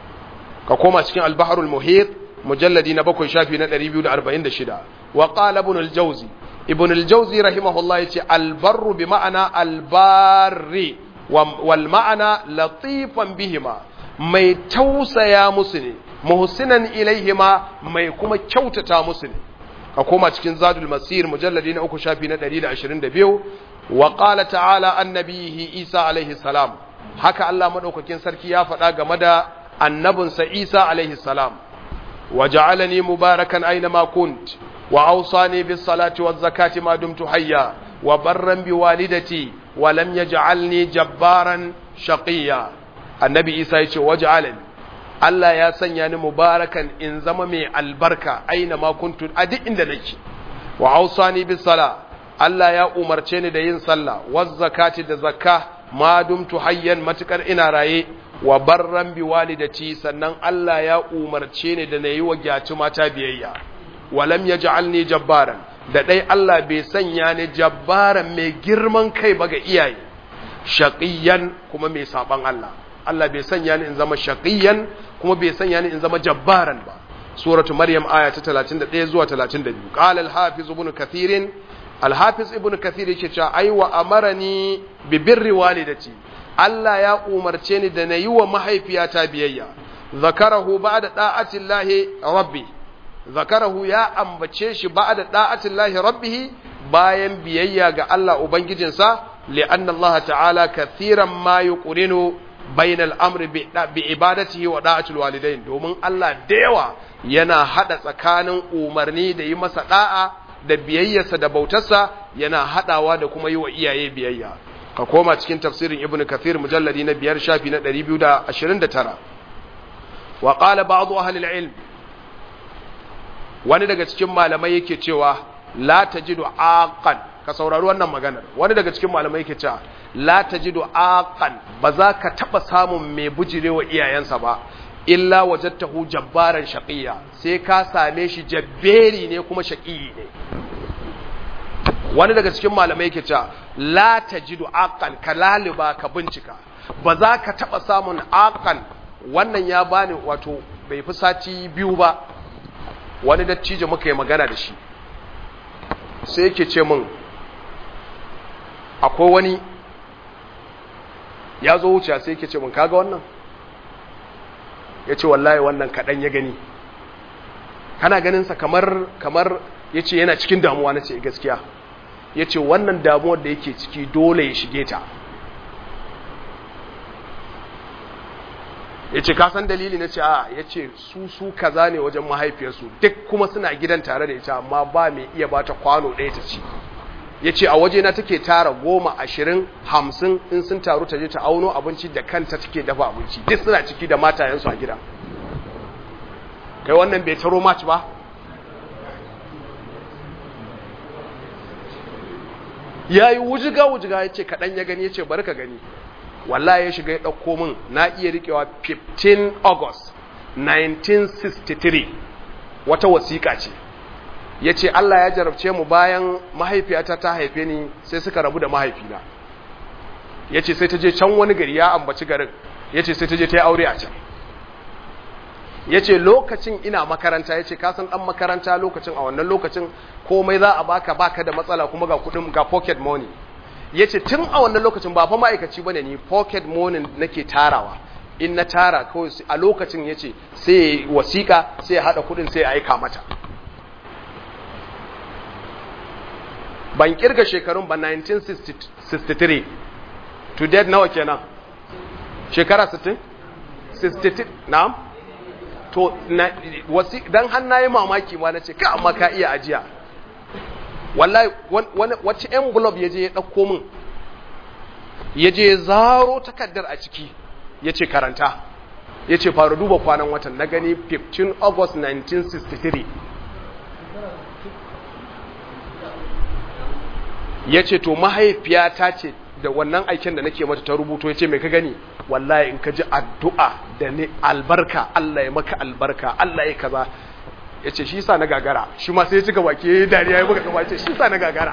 ka koma cikin albaharul muhit mujalladi na bakwai shafi na 246 wa qala ibn al-jawzi ibn al-jawzi rahimahullah yace albarru bi ma'ana albarri wal ma'ana latifan bihima mai tausaya musu ne muhsinan ilaihima mai kuma kyautata musu ne ka koma cikin zadul masir mujalladi na uku shafi na 122 wa qala ta'ala annabihi isa alaihi salam haka Allah madaukakin sarki ya faɗa game da annabinsa Isa alaihi salam wa ja'alani mubarakan aina ma kunt wa awsani bis salati waz zakati ma dumtu hayya wa barran bi walidati wa lam yaj'alni jabbaran shaqiya annabi Isa yace waj'alani Allah ya sanya ni mubarakan in zama mai albarka aina ma kuntu a duk inda nake wa awsani bis sala Allah ya umarce ni da yin sallah waz zakati da zakka ma dumtu hayyan matukar ina raye wa barran bi walidati sannan Allah ya umarce ni da nayi wa gyaci mata biyayya walam yaj'alni jabbaran da dai Allah bai sanya ni jabbaran mai girman kai ba ga iyaye shaqiyan kuma mai saban Allah Allah bai sanya ni in zama shaqiyan kuma bai sanya ni in zama jabbaran ba suratu maryam aya ta 31 zuwa 32 qala al-hafiz ibn kathir al-hafiz ibn kathir yake cewa ai wa amarani bi birri walidati Allah ya umarce ni da na yi wa mahaifiyata biyayya zakarahu ba da ɗa'atin lahi rabbi zakarahu ya ambace shi ba'da da'atillahi rabbih bayan biyayya ga Allah ubangijinsa li'anna Allah ta'ala kathiran ma yuqrinu bainal amri bi ibadatihi wa da'atil walidain domin Allah da yawa yana hada tsakanin umarni da yi masa da'a da biyayyarsa da bautarsa yana hadawa da kuma yi wa iyaye biyayya ka koma cikin tafsirin ibnu kathir mujalladi na biyar shafi na 229 wa qala ba'd ahli al-ilm wani daga cikin malamai yake cewa la tajidu aqan ka saurari wannan maganar wani daga cikin malamai yake cewa la tajidu aqan ba za ka taba samun mai bujirewa iyayensa ba illa wajadtahu jabbaran shaqiyya sai ka same shi jabberi ne kuma shaqiyi ne wani daga cikin malamai yake cewa la tajidu aqan ka laliba ka bincika ba za ka taba samun aqan wannan ya bani wato bai fi sati biyu ba wani dattijo muka yi magana da shi sai yake ce min akwai wani ya zo wuce sai yake ce min kaga wannan ya ce wallahi wannan kaɗan ya gani kana ganinsa kamar kamar ya ce yana cikin damuwa na ce gaskiya ya ce wannan damuwar da yake ciki dole ya shige ta ya ce kasan dalili na ce a ya ce su su kaza ne wajen mahaifiyarsu duk kuma suna gidan tare da ita amma ba mai iya bata kwano ɗaya ta ci ya ce a wajena take tara goma ashirin hamsin in sun taru ta je ta auno abinci da kanta take dafa abinci duk suna ciki da matayensu a gida kai wannan bai taro maci ba ya yi wujiga-wujiga ya ce kaɗan ya gani ya ce bari ka gani wallahi ya shiga ya ɗauko min na iya riƙewa 15 august 1963 wata wasiƙa ce ya ce Allah ya jarabce mu bayan mahaifiyata ta haife ni sai suka rabu da mahaifina ya ce sai ta je can wani gari ya ambaci garin ya ce sai ta je ta yi aure a can ya ce lokacin ina makaranta ya ce kasan ɗan makaranta lokacin a wannan lokacin komai za a baka baka da matsala kuma ga kudin ga pocket money ya ce tun a wannan lokacin ba fa ma'aikaci ba ne ni pocket money nake tarawa in na tara kawai a lokacin ya ce sai wasiƙa sai ya haɗa kudin sai ya aika mata ban kirga shekarun ba 1963 to date nawa kenan shekara 60 63 na'am to wasi dan hannaye mamaki ma nace ka amma ka iya ajiya wallahi wacce envelope yaje ya dauko min yaje ya zaro takaddar a ciki yace karanta yace fara duba kwanan watan na gani 15 August 1963 ya ce to mahaifiyata ce da wannan aiken da nake mata ta rubuto ya ce mai ka gani wallahi in ka ji addu'a da ne albarka Allah ya maka albarka Allah ya kaza ya ce shi sa na gagara shi ma sai ya cika baki ya yi dariya ya buga kama ya ce shi sa na gagara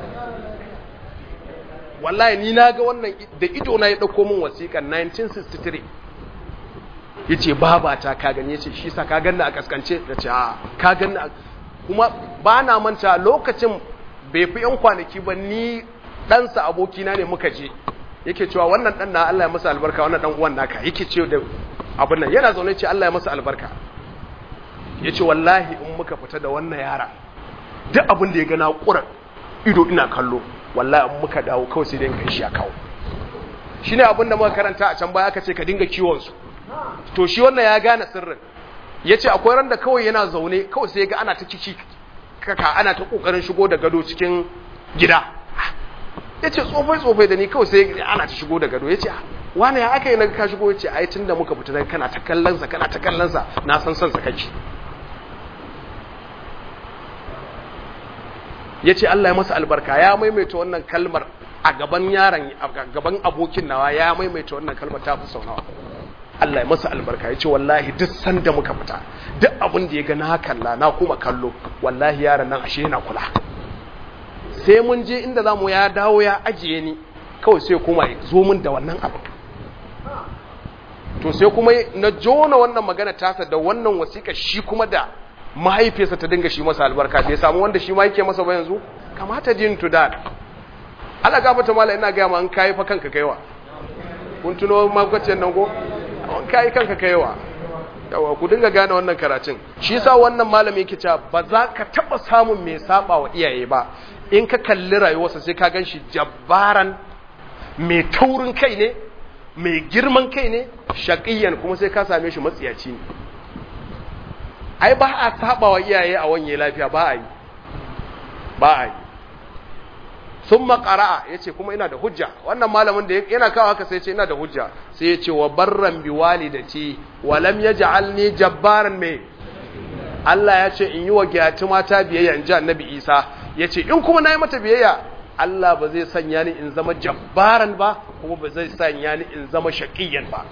wallahi ni na ga wannan da ido na ya ɗauko min wasiƙan 1963 ya ce babata ka gani ya ce shi sa ka ganna a kaskance da ce a ka ganna kuma ba na manta lokacin bai fi yan kwanaki ba ni ɗansa abokina ne muka je yake cewa wannan ɗan na Allah ya masa albarka wannan ɗan uwan naka yake ce da abin nan yana zaune ce Allah ya masa albarka ya ce wallahi in muka fita da wannan yara duk abin da ya gana ƙura ido ina kallo wallahi in muka dawo kawai sai dai kai shi a kawo shi ne abin da muka karanta a can baya aka ce ka dinga kiwonsu to shi wannan ya gane sirrin ya ce akwai ran da kawai yana zaune kawai sai ya ga ana ta ciki kaka ana ta kokarin shigo da gado cikin gida ya ce tsofai-tsofai da ni kawai sai ana ta shigo da gado ya ce wane ya aka yi na ka shigo ya ce ai tun da muka fita kana ta kallonsa kana ta kallonsa na san son sa kake ya ce Allah ya masa albarka ya maimaita wannan kalmar a gaban yaron a gaban abokin nawa ya maimaita wannan kalmar ta fi sau nawa Allah ya masa albarka ya ce wallahi duk sanda muka fita duk abin da ya ga na kalla na kuma kallo wallahi yaron nan ashe yana kula sai mun je inda zamu ya dawo ya ajiye ni kawai sai kuma ya zo min da wannan abu to sai kuma na jona wannan magana tasa da wannan wasiƙa shi kuma da mahaifiyarsa ta dinga shi masa albarka bai samu wanda shi ma yake masa ba yanzu kamata din to that Allah gafata mala ina ga ma an kai fa kanka kaiwa kun tuno magwacin nan go an kai kanka kaiwa yawa ku dinga gane wannan karatun shi yasa wannan malami yake cewa ba za ka taba samun mai saba wa iyaye ba in ka kalli rayuwarsa sai ka ganshi jabbaran mai taurin kai ne mai girman kai ne shaqiyan kuma sai ka same shi matsiyaci ne ai ba a saba wa iyaye a wanye lafiya ba a yi ba a yi sun makara'a ya ce kuma ina da hujja wannan malamin da yana kawo haka sai ce ina da hujja sai ya ce wa barran bi walidati wa lam yaj'alni jabbaran me Allah ya ce in yi wa giyati mata biyayya in ji annabi Isa ya ce in kuma na yi mata biyayya Allah ba zai sanya ni in zama jabbaran ba kuma ba zai sanya ni in zama shaqiyan ba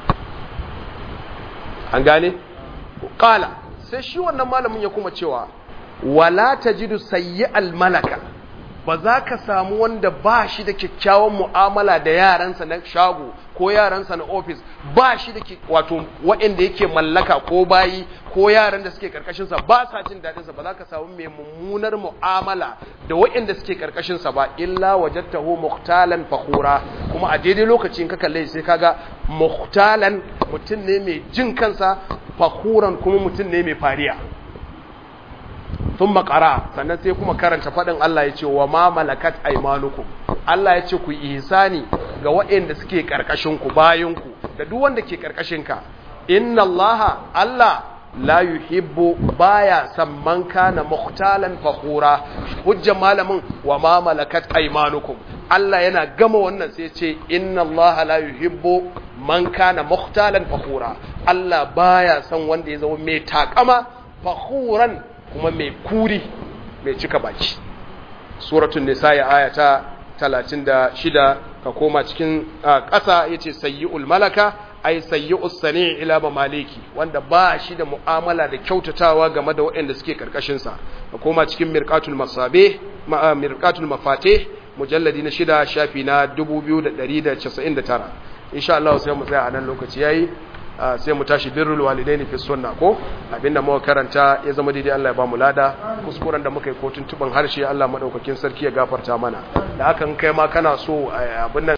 an gane qala sai shi wannan malamin ya kuma cewa wala tajidu sayyi'al malaka ba za ka samu wanda ba shi da kyakkyawan mu'amala da yaransa na shago ko yaransa na ofis ba shi da wato waɗanda yake mallaka ko bayi ko yaran da suke karkashinsa ba sa jin daɗinsa ba za ka samu mai mummunar mu'amala da waɗanda suke karkashinsa ba illa wajattahu muhtalan fakhura kuma a daidai lokacin ka kalle sai kaga muhtalan mutum ne mai jin kansa fakhuran kuma mutum ne mai fariya sun makara sannan sai kuma karanta faɗin Allah ya ce wa ma malakat aimanukum Allah ya ce ku ihsani ga waɗanda suke ƙarƙashinku bayanku da duk wanda ke ƙarƙashinka inna Allah Allah la yuhibbu baya samman kana muhtalan fakhura hujjan malamin wa ma malakat aimanukum Allah yana gama wannan sai ce inna Allah la yuhibbu man kana muhtalan fakhura Allah baya son wanda ya zama mai takama fakhuran kuma mai kuri mai cika baki suratun nisa ya ayata 36 ka koma cikin ƙasa yace sayyi'ul malaka ay sayyi'us sani' ila maliki wanda ba shi da mu'amala da kyautatawa game da waɗanda suke karkashin sa ka koma cikin mirqatul masabe mirqatul mafatih mujalladi na shida shafi na 2199 insha Allah sai mu tsaya a nan lokaci yayi sai mu tashi birrul walidaini fi sunna ko abinda muka karanta ya zama daidai Allah ya ba mu lada kuskuren da muka yi ko tuntuban harshe Allah madaukakin sarki ya gafarta mana da hakan kai ma kana so abin